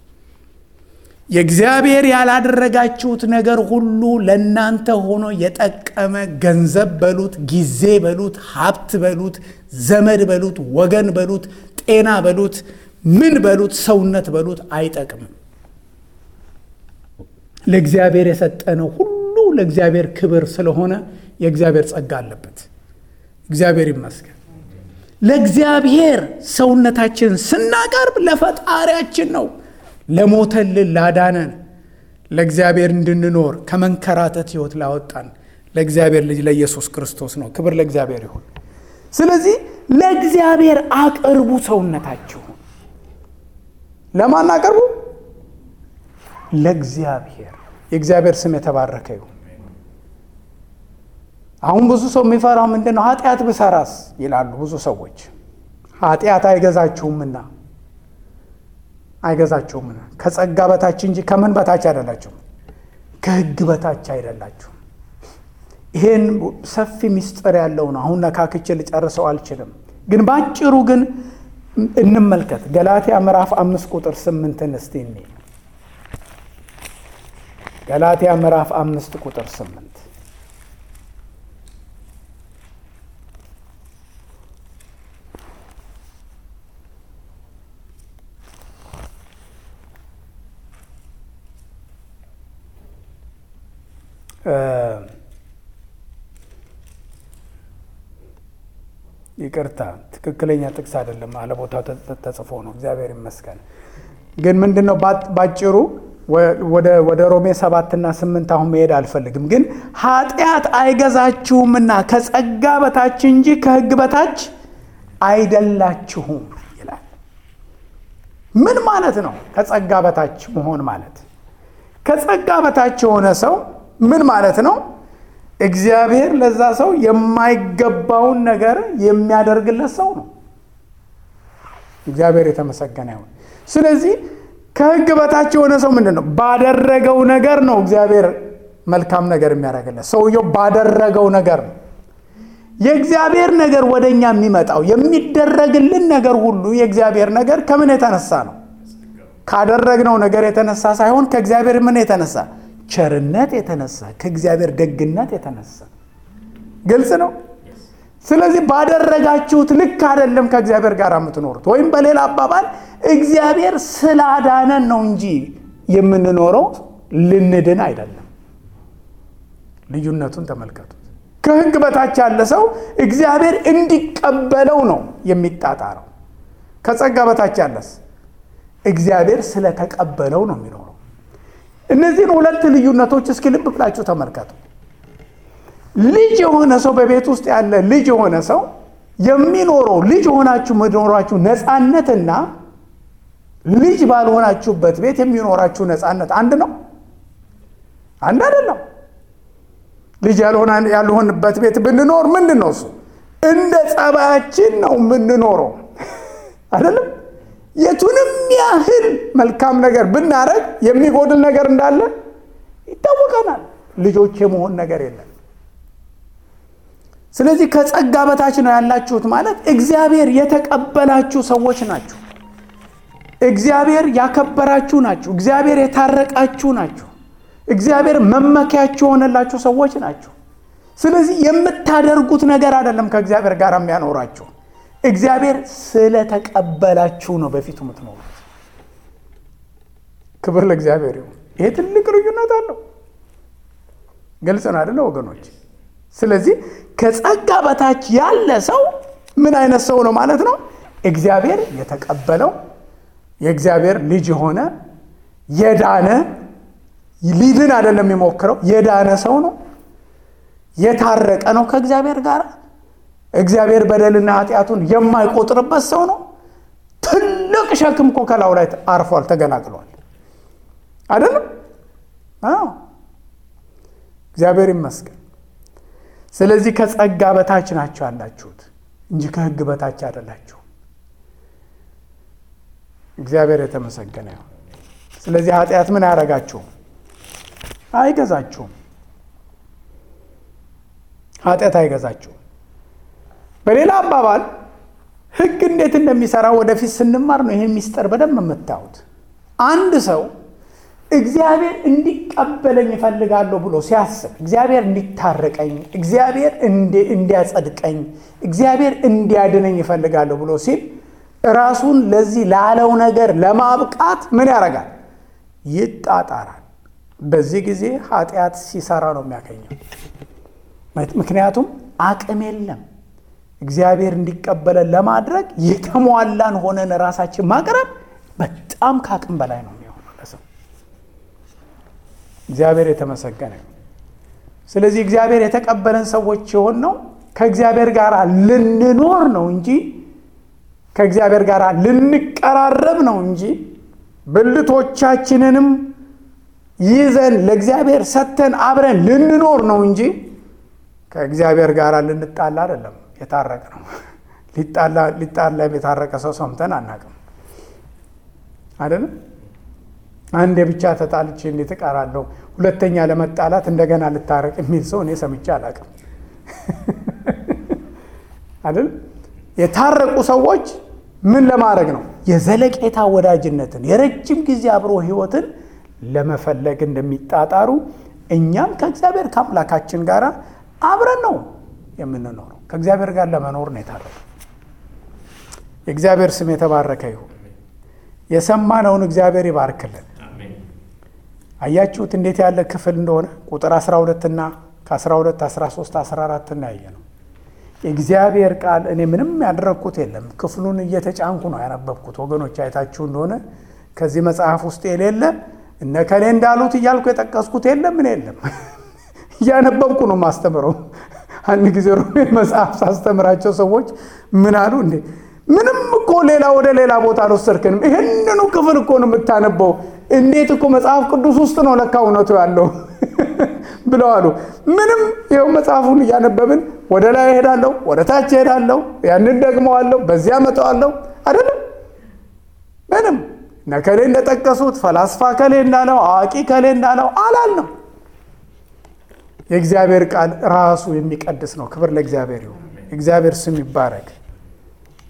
የእግዚአብሔር ያላደረጋችሁት ነገር ሁሉ ለእናንተ ሆኖ የጠቀመ ገንዘብ በሉት፣ ጊዜ በሉት፣ ሀብት በሉት፣ ዘመድ በሉት፣ ወገን በሉት፣ ጤና በሉት፣ ምን በሉት፣ ሰውነት በሉት አይጠቅምም። ለእግዚአብሔር የሰጠነው ሁሉ ለእግዚአብሔር ክብር ስለሆነ የእግዚአብሔር ጸጋ አለበት። እግዚአብሔር ይመስገን። ለእግዚአብሔር ሰውነታችንን ስናቀርብ ለፈጣሪያችን ነው። ለሞተልን ላዳነን፣ ለእግዚአብሔር እንድንኖር ከመንከራተት ህይወት ላወጣን ለእግዚአብሔር ልጅ ለኢየሱስ ክርስቶስ ነው። ክብር ለእግዚአብሔር ይሁን። ስለዚህ ለእግዚአብሔር አቅርቡ ሰውነታችሁ። ለማን አቅርቡ? ለእግዚአብሔር። የእግዚአብሔር ስም የተባረከ ይሁን። አሁን ብዙ ሰው የሚፈራው ምንድን ነው? ኃጢአት ብሰራስ ይላሉ ብዙ ሰዎች። ኃጢአት አይገዛችሁምና አይገዛችሁምና ከጸጋ በታች እንጂ ከምን በታች አይደላችሁም፣ ከህግ በታች አይደላችሁም። ይሄን ሰፊ ምስጢር ያለው ነው። አሁን ነካክቼ ልጨርሰው አልችልም፣ ግን በአጭሩ ግን እንመልከት። ገላትያ ምዕራፍ አምስት ቁጥር ስምንትን እስቲ እኔ ገላትያ ምዕራፍ አምስት ቁጥር ስምንት ይቅርታ ትክክለኛ ጥቅስ አይደለም፣ አለቦታው ተጽፎ ነው። እግዚአብሔር ይመስገን። ግን ምንድን ነው ባጭሩ ወደ ሮሜ ሰባትና ስምንት አሁን መሄድ አልፈልግም። ግን ኃጢአት አይገዛችሁምና ከጸጋ በታች እንጂ ከሕግ በታች አይደላችሁም ይላል። ምን ማለት ነው? ከጸጋ በታች መሆን ማለት ከጸጋ በታች የሆነ ሰው ምን ማለት ነው? እግዚአብሔር ለዛ ሰው የማይገባውን ነገር የሚያደርግለት ሰው ነው። እግዚአብሔር የተመሰገነ ይሁን። ስለዚህ ከሕግ በታች የሆነ ሰው ምንድን ነው? ባደረገው ነገር ነው እግዚአብሔር መልካም ነገር የሚያደርግለት። ሰውየው ባደረገው ነገር ነው። የእግዚአብሔር ነገር ወደ እኛ የሚመጣው የሚደረግልን ነገር ሁሉ የእግዚአብሔር ነገር ከምን የተነሳ ነው? ካደረግነው ነገር የተነሳ ሳይሆን ከእግዚአብሔር ምን የተነሳ ቸርነት የተነሳ ከእግዚአብሔር ደግነት የተነሳ ግልጽ ነው። ስለዚህ ባደረጋችሁት ልክ አይደለም ከእግዚአብሔር ጋር የምትኖሩት። ወይም በሌላ አባባል እግዚአብሔር ስላዳነን ነው እንጂ የምንኖረው ልንድን አይደለም። ልዩነቱን ተመልከቱት። ከሕግ በታች ያለ ሰው እግዚአብሔር እንዲቀበለው ነው የሚጣጣረው። ከጸጋ በታች ያለስ እግዚአብሔር ስለተቀበለው ነው የሚኖረው። እነዚህን ሁለት ልዩነቶች እስኪ ልብ ብላችሁ ተመልከቱ። ልጅ የሆነ ሰው በቤት ውስጥ ያለ ልጅ የሆነ ሰው የሚኖረው ልጅ የሆናችሁ መኖራችሁ ነፃነትና ልጅ ባልሆናችሁበት ቤት የሚኖራችሁ ነፃነት አንድ ነው? አንድ አይደለም። ልጅ ያልሆንበት ቤት ብንኖር ምንድን ነው እሱ? እንደ ጸባያችን ነው የምንኖረው አይደለም። የቱንም ያህል መልካም ነገር ብናደርግ የሚጎድል ነገር እንዳለ ይታወቀናል። ልጆች የመሆን ነገር የለም። ስለዚህ ከጸጋ በታች ነው ያላችሁት ማለት እግዚአብሔር የተቀበላችሁ ሰዎች ናችሁ። እግዚአብሔር ያከበራችሁ ናችሁ። እግዚአብሔር የታረቃችሁ ናችሁ። እግዚአብሔር መመኪያችሁ የሆነላችሁ ሰዎች ናችሁ። ስለዚህ የምታደርጉት ነገር አይደለም ከእግዚአብሔር ጋር የሚያኖራችሁ እግዚአብሔር ስለተቀበላችሁ ነው በፊቱ የምትኖሩት። ክብር ለእግዚአብሔር ይሁን። ይሄ ትልቅ ልዩነት አለው። ግልጽ ነው አይደለ ወገኖች? ስለዚህ ከጸጋ በታች ያለ ሰው ምን አይነት ሰው ነው ማለት ነው? እግዚአብሔር የተቀበለው የእግዚአብሔር ልጅ የሆነ የዳነ ሊድን አይደለም የሚሞክረው የዳነ ሰው ነው። የታረቀ ነው ከእግዚአብሔር ጋር እግዚአብሔር በደልና ኃጢአቱን የማይቆጥርበት ሰው ነው። ትልቅ ሸክም እኮ ከላዩ ላይ አርፏል፣ ተገላግሏል። አይደለም? አዎ፣ እግዚአብሔር ይመስገን። ስለዚህ ከጸጋ በታች ናቸው ያላችሁት እንጂ ከሕግ በታች አይደላችሁ። እግዚአብሔር የተመሰገነ ይሁን። ስለዚህ ኃጢአት ምን አያደርጋችሁም? አይገዛችሁም። ኃጢአት አይገዛችሁም። በሌላ አባባል ሕግ እንዴት እንደሚሰራ ወደፊት ስንማር ነው ይህን ሚስጥር በደንብ የምታዩት። አንድ ሰው እግዚአብሔር እንዲቀበለኝ እፈልጋለሁ ብሎ ሲያስብ፣ እግዚአብሔር እንዲታረቀኝ፣ እግዚአብሔር እንዲያጸድቀኝ፣ እግዚአብሔር እንዲያድነኝ እፈልጋለሁ ብሎ ሲል ራሱን ለዚህ ላለው ነገር ለማብቃት ምን ያደርጋል? ይጣጣራል። በዚህ ጊዜ ኃጢአት ሲሰራ ነው የሚያገኘው። ምክንያቱም አቅም የለም። እግዚአብሔር እንዲቀበለን ለማድረግ የተሟላን ሆነን ራሳችን ማቅረብ በጣም ከአቅም በላይ ነው የሚሆነው ለሰው። እግዚአብሔር የተመሰገነ። ስለዚህ እግዚአብሔር የተቀበለን ሰዎች የሆን ነው ከእግዚአብሔር ጋር ልንኖር ነው እንጂ ከእግዚአብሔር ጋር ልንቀራረብ ነው እንጂ ብልቶቻችንንም ይዘን ለእግዚአብሔር ሰጥተን አብረን ልንኖር ነው እንጂ ከእግዚአብሔር ጋር ልንጣላ አይደለም። የታረቀ ነው። ሊጣላ የታረቀ ሰው ሰምተን አናውቅም። አይደለም። አንዴ ብቻ ተጣልቼ እንዴት እቀራለሁ? ሁለተኛ ለመጣላት እንደገና ልታረቅ የሚል ሰው እኔ ሰምቼ አላውቅም። አይደል? የታረቁ ሰዎች ምን ለማድረግ ነው? የዘለቄታ ወዳጅነትን የረጅም ጊዜ አብሮ ህይወትን ለመፈለግ እንደሚጣጣሩ እኛም ከእግዚአብሔር ከአምላካችን ጋር አብረን ነው የምንኖረው። ከእግዚአብሔር ጋር ለመኖር ነው የታረቁ። የእግዚአብሔር ስም የተባረከ ይሁን። የሰማነውን እግዚአብሔር ይባርክልን። አያችሁት እንዴት ያለ ክፍል እንደሆነ ቁጥር 12 እና ከ12 13 14 እናያየ ነው። የእግዚአብሔር ቃል እኔ ምንም ያደረግኩት የለም። ክፍሉን እየተጫንኩ ነው ያነበብኩት። ወገኖች አይታችሁ እንደሆነ ከዚህ መጽሐፍ ውስጥ የሌለ እነ ከሌ እንዳሉት እያልኩ የጠቀስኩት የለም። ምን የለም እያነበብኩ ነው ማስተምረው። አንድ ጊዜ ሮሜ መጽሐፍ ሳስተምራቸው ሰዎች ምን አሉ እንዴ ምንም እኮ ሌላ ወደ ሌላ ቦታ አልወሰድክንም። ይህንኑ ክፍል እኮ ነው የምታነበው። እንዴት እኮ መጽሐፍ ቅዱስ ውስጥ ነው ለካ እውነቱ ያለው ብለው አሉ። ምንም ይኸው መጽሐፉን እያነበብን ወደ ላይ እሄዳለሁ፣ ወደ ታች እሄዳለሁ፣ ያንን ደግመዋለሁ፣ በዚያ መጠዋለሁ አይደለም። ምንም ነከሌ እንደጠቀሱት ፈላስፋ ከሌ እንዳለው አዋቂ ከሌ እንዳለው አላል ነው። የእግዚአብሔር ቃል ራሱ የሚቀድስ ነው። ክብር ለእግዚአብሔር ይሁን። እግዚአብሔር ስም ይባረክ።